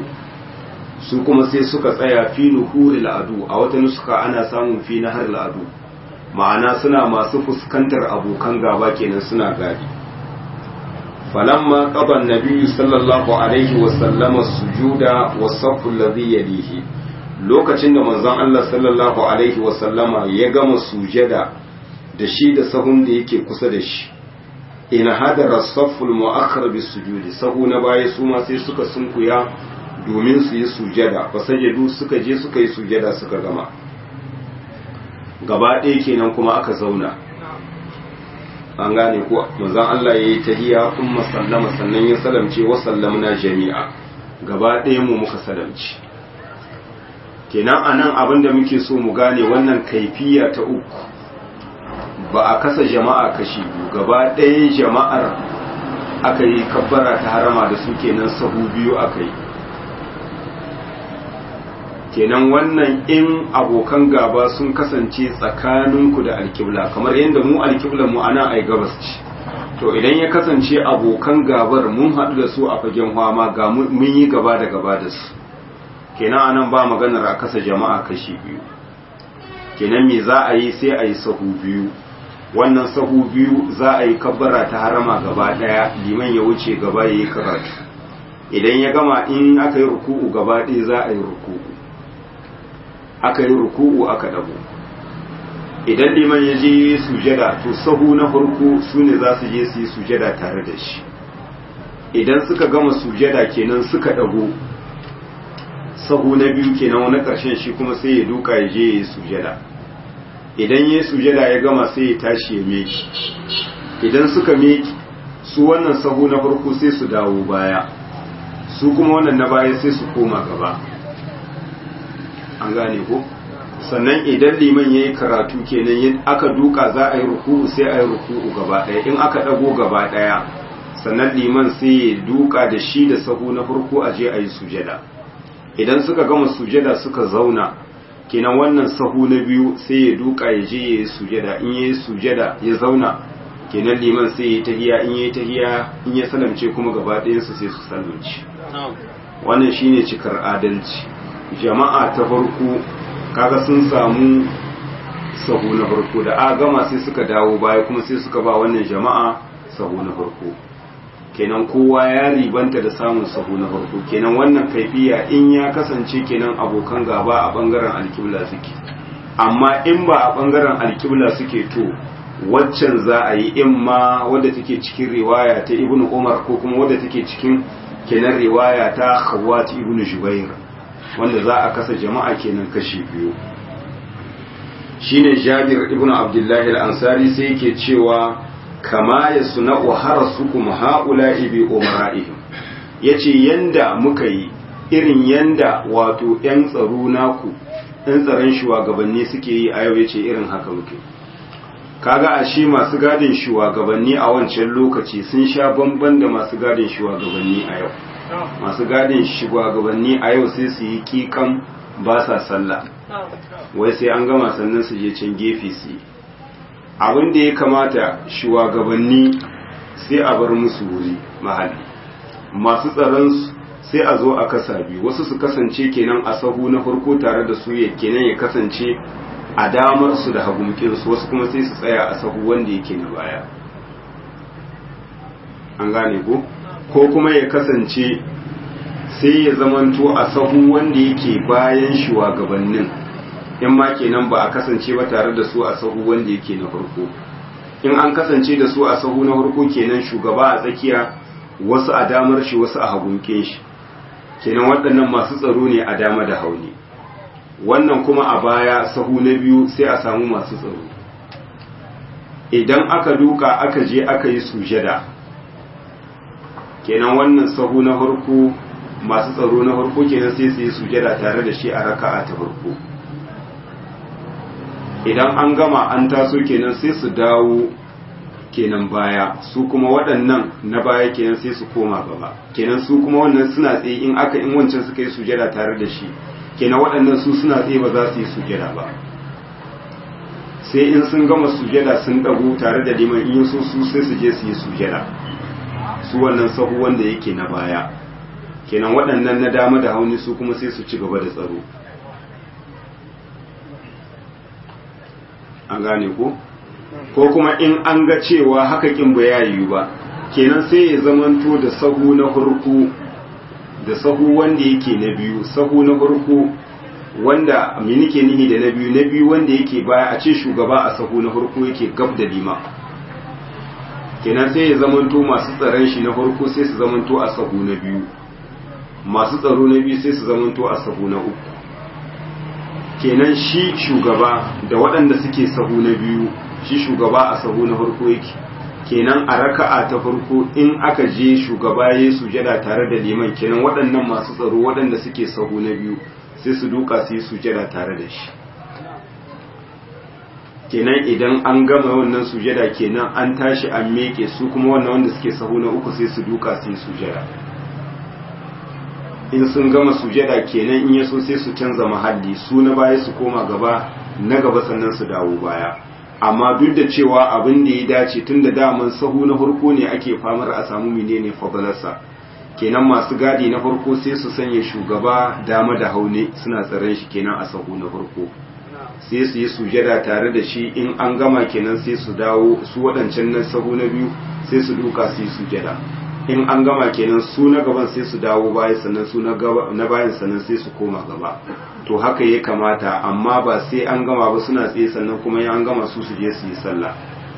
su kuma sai suka tsaya fi nuhuril adu a wata nuska ana samun fi nahar adu ma'ana suna masu fuskantar abokan gaba kenan suna gadi falamma qaba an-nabi sallallahu alaihi wa sallama sujuda wa saffu alladhi yalihi lokacin da manzon Allah sallallahu alaihi wa sallama ya gama sujada da shi da sahun da yake kusa da shi in hadara safful mu'akhkhar bis sujudi sahu na baya su ma sai suka sunkuya domin su yi sujada fa sajadu suka je suka yi sujada suka gama gaba ɗaya kenan kuma aka zauna an gane ko manzon Allah yayi tahiyya umma sallama sannan ya salamce wa sallamna jami'a gaba ɗaya mu muka salamci kenan anan abin da muke so mu gane wannan kaifiya ta uku ba a kasa jama'a kashi biyu gaba ɗaya jama'ar aka yi kabbara ta harama da su kenan sahu biyu aka yi kenan wannan in abokan gaba sun kasance tsakaninku da alkibla kamar yadda mu alkiblan mu ana ai gabas ce to idan ya kasance abokan gabar mun haɗu da su a fagen hwama ga mun yi gaba da gaba da su kenan anan ba maganar a kasa jama'a kashi biyu kenan me za a yi sai a yi sahu biyu wannan sahu biyu za a yi kabbara ta harama gaba ɗaya liman ya wuce gaba ya yi karatu idan ya gama in aka yi ruku'u gaba ɗaya za a yi ruku'u aka yi ruku'u aka dago idan liman ya je sujada to sahu na farko su ne za su je su yi sujada tare da shi idan suka gama sujada kenan suka dago sahu na biyu kenan wani ƙarshen shi kuma sai ya duka ya je ya yi sujada idan ya yi sujada ya gama sai ya tashi ya meki idan suka meki su wannan sahu na farko sai su dawo baya su kuma wannan na baya sai su koma gaba an gane ko sannan idan liman ya yi karatu kenan aka duka za a yi ruku'u sai a yi ruku'u gaba ɗaya in aka ɗago gaba ɗaya sannan liman sai ya duka da shi da sahu na farko a je a yi sujada idan suka gama sujada suka zauna kenan wannan sahu na biyu sai ya duka ya je ya yi sujada in ya yi sujada ya zauna kenan liman sai ya yi tahiya in ya yi tahiya in ya salamce kuma gaba ɗayansu sai su salamci wannan shine cikar adalci jama'a ta farko kaga sun samu sahu na farko da a gama sai suka dawo baya kuma sai suka ba wannan jama'a sahu na farko kenan kowa ya ribanta da samun sahu na farko kenan wannan kaifiya in ya kasance kenan abokan gaba a bangaren alkibla suke amma in ba a bangaren alkibla suke to waccan za a yi in ma wadda take cikin riwaya ta ibnu umar ko kuma wadda take cikin kenan riwaya ta khawat ibnu jubair wanda za a kasa jama'a kenan kashi biyu shine Jabir ibn Abdullah al-Ansari sai yake cewa kama yasna'u harasukum haula'i bi umara'ihim yace yanda muka yi irin yanda wato yan tsaro naku yan tsaron shugabanni suke yi a yau yace irin haka muke kaga a shi masu gadin shugabanni a wancan lokaci sun sha bamban da masu gadin shugabanni a yau masu gadin shugabanni a yau sai su yi kikan ba sa sallah wai sai an gama sannan su je can gefe su yi abin da ya kamata shugabanni sai a bar musu wuri mahalli masu tsaron sai a zo a kasa biyu wasu su kasance kenan a sahu na farko tare da su ya kenan ya kasance a damar su da hagumkinsu wasu kuma sai su tsaya a sahu wanda yake na baya an gane ko ko kuma ya kasance sai ya zamanto a sahu wanda yake bayan shugabannin in ma kenan ba a kasance ba tare da su a sahu wanda yake na farko in an kasance da su a sahu na farko kenan shugaba a tsakiya wasu a damar shi wasu a hagunkin shi kenan waɗannan masu tsaro ne a dama da hauni wannan kuma a baya sahu na biyu sai a samu masu tsaro idan aka duka aka je aka yi sujada kenan wannan sahu na farko masu tsaro na farko kenan sai su yi sujada tare da shi a raka'a ta farko idan an gama an taso kenan sai su dawo kenan baya su kuma waɗannan na baya kenan sai su koma gaba kenan su kuma wannan suna tsaye in aka in wancan suka yi sujada tare da shi kenan waɗannan su suna tsaye ba za su yi sujada ba sai in sun gama sujada sun ɗago tare da liman in so su sai su je su yi sujada su wannan sahu wanda yake na baya kenan waɗannan na dama da hauni su kuma sai su ci gaba da tsaro an gane ko ko kuma in an ga cewa haka kin ba ya yiwu ba kenan sai ya zamanto da sahu na farko da sahu wanda yake na biyu sahu na farko wanda me nake nihi da na biyu na biyu wanda yake baya a ce shugaba a sahu na farko yake gab da lima kenan sai ya zamanto masu tsaron shi na farko sai su zamanto a sahu na biyu masu tsaro na biyu sai su zamanto a sahu na uku kenan shi shugaba da waɗanda suke sahu na biyu shi shugaba a sahu na farko yake kenan a raka'a ta farko in aka je shugaba ya sujada tare da liman kenan waɗannan masu tsaro waɗanda suke sahu na biyu sai su duka su yi sujada tare da shi kenan idan an gama wannan sujada kenan an tashi an meke su kuma wannan wanda suke sahu na uku sai su duka su yi sujada in sun gama sujada kenan in yaso sai su canza mahalli su na baya su koma gaba na gaba sannan su dawo baya amma duk da cewa abin da ya dace tun da daman sahu na farko ne ake famar a samu menene fadalarsa kenan masu gadi na farko sai su sanya shugaba dama da haune suna tsaron shi kenan a sahu na farko sai su yi sujada tare da shi in an gama kenan sai su dawo su waɗancan na sahu na biyu sai su duka su yi sujada in an gama kenan su na gaban sai su dawo baya sannan su na bayan sannan sai su koma gaba to haka ya kamata amma ba sai an gama ba suna tsaye sannan kuma ya an gama su su je su yi sallah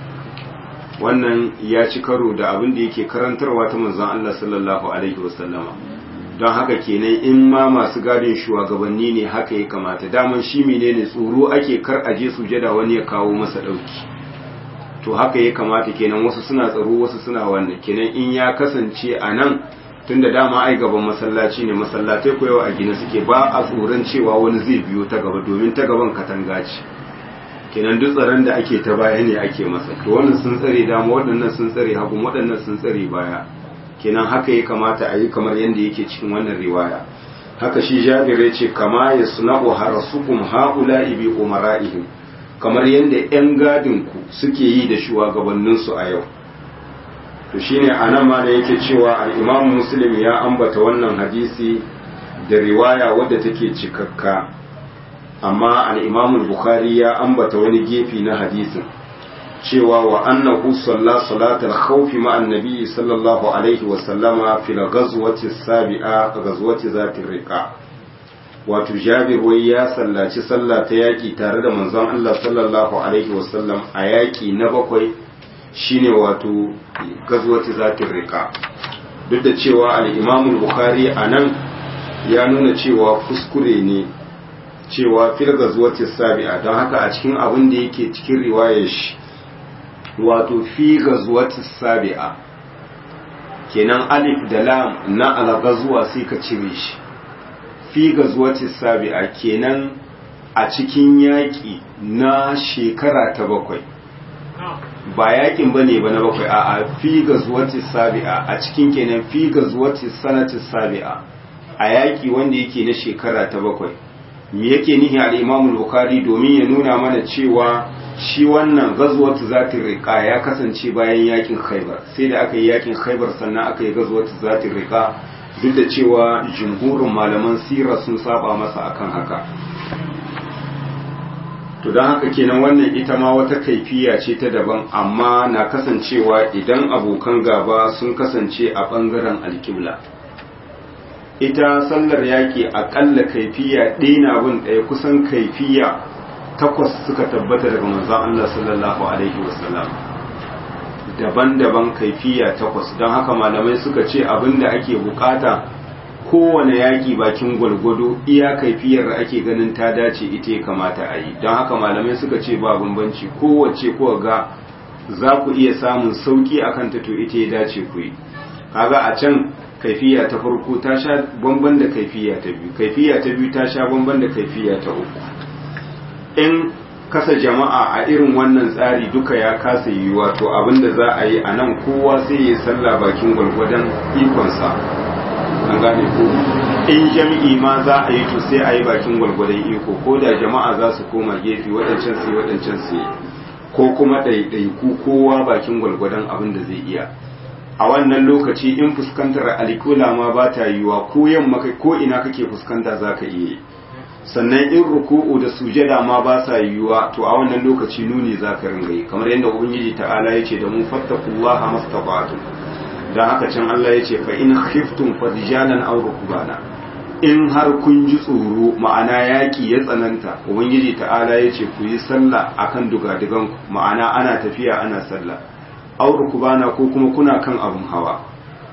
wannan ya ci karo da abin da yake karantarwa ta manzon Allah sallallahu alaihi wasallama don haka kenan in ma masu gadin shugabanni ne haka ya kamata daman shi menene tsoro ake kar a je sujada wani ya kawo masa dauki to haka ya kamata kenan wasu suna tsaro wasu suna wannan kenan in ya kasance a nan tunda dama ai gaban masallaci ne masallatai ko yau a gina suke ba a tsoron cewa wani zai biyo ta gaba domin ta gaban katanga ce kenan duk tsaron da ake ta baya ne ake masa to wannan sun tsare dama waɗannan sun tsare hagu waɗannan sun tsare baya kenan haka ya kamata a yi kamar yadda yake cikin wannan riwaya haka shi jabir ya ce kama ya suna'u harasukum haula'i bi umara'ihim kamar yadda 'yan gadinku suke yi da shugabanninsu a yau to shine anan ma da yake cewa al-Imam Muslim ya ambata wannan hadisi da riwaya wadda take cikakka amma al-Imam Bukhari ya ambata wani gefe na hadisin cewa wa annahu salla salatal khawf ma annabi sallallahu alaihi wa sallama fil ghazwati sabi'a ghazwati zati riqa wato Jabir wai ya sallaci sallah ta yaki tare da manzon Allah sallallahu alaihi wa sallam a yaki na bakwai shine wato gazwati zatin rika duk da cewa al-imam bukhari anan ya nuna cewa kuskure ne cewa fil gazwati sabi'a don haka a cikin abin da yake cikin riwayar shi wato fi gazwati sabi'a kenan alif da lam na al-ghazwa sai ka cire shi fi gazwati sabi'a kenan a cikin yaki na shekara ta bakwai ba yakin ba ne ba na bakwai a fi gazuwati sabi'a a cikin kenan fi gazuwati sanati sabi'a a yaki wanda yake na shekara ta bakwai me yake nihi al-Imam bukhari domin ya nuna mana cewa shi wannan gazuwatu zati riqa ya kasance bayan yakin Khaibar sai da aka yi yakin Khaibar sannan aka yi gazuwatu zati riqa duk da cewa jumhurin malaman sira sun saba masa akan haka to don haka kenan wannan ita ma wata kaifiya ce ta daban amma na kasancewa idan abokan gaba sun kasance a ɓangaren alƙibla ita sallar yaƙi aƙalla kaifiya ɗaya na bin ɗaya kusan kaifiya takwas suka tabbata daga manzon Allah sallallahu alaihi wasallam daban-daban kaifiya takwas don haka malamai suka ce abin da ake bukata kowane yaƙi bakin gwalgwado iya kaifiyar da ake ganin ta dace ita ya kamata a yi don haka malamai suka ce ba bambanci kowace kuwa ga za ku iya samun sauƙi a kanta to ita ya dace ku yi kaga a can kaifiya ta farko ta sha bamban da kaifiya ta biyu kaifiya ta biyu ta sha bamban da kaifiya ta uku in kasa jama'a a irin wannan tsari duka ya kasa yiwuwa to abin da za a yi a nan kowa sai ya sallah bakin gwalgwadon ikonsa an gane ko in jami'i ma za a yi to sai a yi bakin gwalgwadon iko ko da jama'a za su koma gefe waɗancan su waɗancan su ko kuma ɗaiɗaiku kowa bakin gwalgwadon abin da zai iya a wannan lokaci in fuskantar alkula ma ba ta yiwuwa ko yamma kai ko ina kake fuskanta za ka iya sannan in ruku'u da sujada ma ba sa yiwuwa to a wannan lokaci nuni za ka ringa yi kamar yadda ubangiji ta'ala ya ce da mu fattakullaha mastata'tum dan haka can Allah ya ce fa in khiftum farijalan aw rukbana in har kun ji tsoro ma'ana yaki ya tsananta ubangiji ta'ala ya ce ku yi sallah akan dugadugan ma'ana ana tafiya ana sallah aw rukbana ko kuma kuna kan abun hawa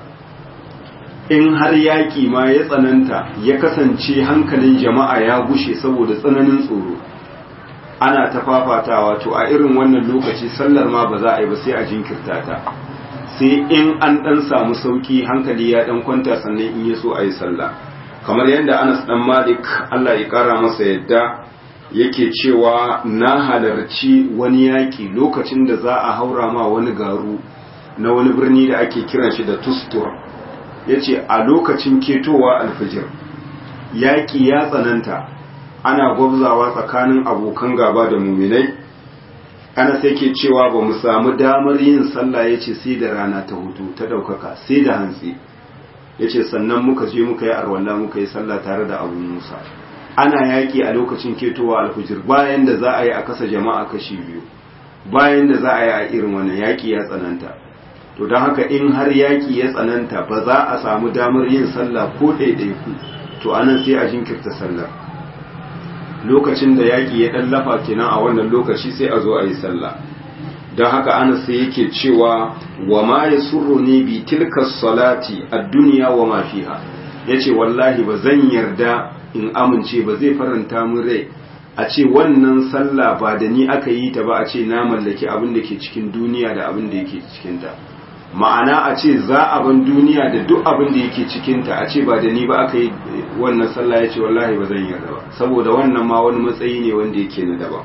in har yaƙi ma ya tsananta ya kasance hankalin jama'a ya gushe saboda tsananin tsoro ana ta fafatawa to a irin wannan lokaci sallar ma ba za a yi ba sai a jinkirta ta sai in an ɗan samu sauki hankali ya ɗan kwanta sannan in ya so a yi sallah kamar yadda anas ɗan malik allah ya ƙara masa yadda yake cewa na halarci wani yaƙi lokacin da za a haura ma wani garu na wani birni da ake kiran shi da tustur ya ce a lokacin ketowa alfijir yaƙi ya tsananta ana gwabzawa tsakanin abokan gaba da muminai ana sai ke cewa ba mu samu damar yin sallah ya ce sai da rana ta hutu ta ɗaukaka sai da hantsi ya ce sannan muka je muka yi arwallah muka yi sallah tare da abu musa ana yaƙi a lokacin ketowa alfijir bayan da za a yi a kasa jama'a kashi biyu bayan da za a yi a irin wannan yaƙi ya tsananta to don haka in har yaƙi ya tsananta ba za a samu damar yin sallah ko ɗaiɗaiku to anan sai a jinkirta sallar lokacin da yaƙi ya ɗan lafa kenan a wannan lokaci sai a zo a yi sallah don haka ana sai yake cewa wa ma ya surro ne bi tilka salati a duniya wa ma fiha ya ce wallahi ba zan yarda in amince ba zai faranta min rai a ce wannan sallah ba da ni aka yi ta ba a ce na mallaki abin da ke cikin duniya da abin da yake cikinta ma'ana a ce za a ban duniya da duk abin da yake cikinta a ce ba da ni ba aka yi wannan sallah ya ce wallahi ba zan yarda ba saboda wannan ma wani matsayi ne wanda yake na daban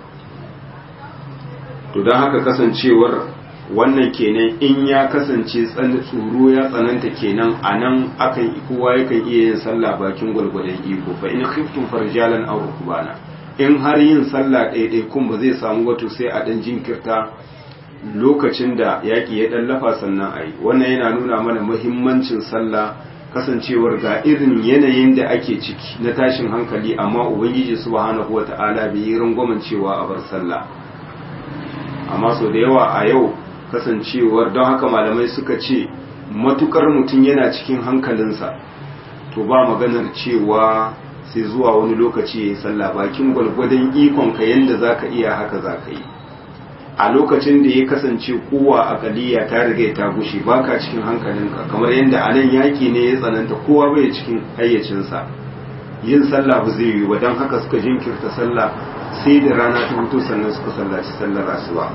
to don haka kasancewar wannan kenan in ya kasance tsoro ya tsananta kenan a nan akan kowa yakan iya yin sallah bakin gwalgwadon iko fa in khiftum farjalan aw rukbana in har yin sallah ɗaiɗai kun ba zai samu wato sai a ɗan jinkirta lokacin da yaƙi ya ɗan lafa sannan a yi wannan yana nuna mana muhimmancin sallah kasancewar ga irin yanayin da ake ciki na tashin hankali amma ubangiji subhanahu wata'ala bai yi rangwamen cewa a bar sallah amma sau da yawa a yau kasancewar don haka malamai suka ce matukar mutum yana cikin hankalinsa to ba maganar cewa sai zuwa wani lokaci ya yi sallah bakin gwalgwadon ikonka yadda za ka iya haka za ka yi a lokacin da ya kasance kowa a kaliya ta riga ta gushe baka cikin hankalinka kamar yadda a nan yaƙi ne ya tsananta kowa bai cikin hayyacinsa yin sallah ba zai yi ba don haka suka jinkirta sallah sai da rana ta hutu sannan suka sallaci sallar asuba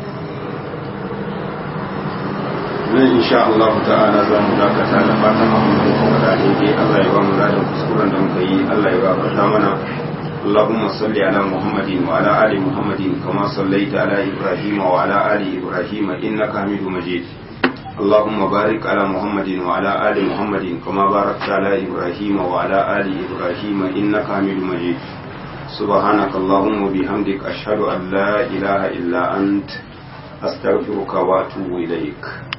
nan insha Allah ta'ala za mu dakata da fatan abin da kuma da daidai Allah ya ba mu ladan kuskuren da muka yi Allah ya gafarta mana اللهم صل على محمد وعلى آل محمد كما صليت على إبراهيم وعلى آل إبراهيم إنك حميد مجيد اللهم بارك على محمد وعلى آل محمد كما باركت على إبراهيم وعلى آل إبراهيم إنك حميد مجيد سبحانك اللهم وبحمدك أشهد أن لا إله إلا أنت أستغفرك وأتوب إليك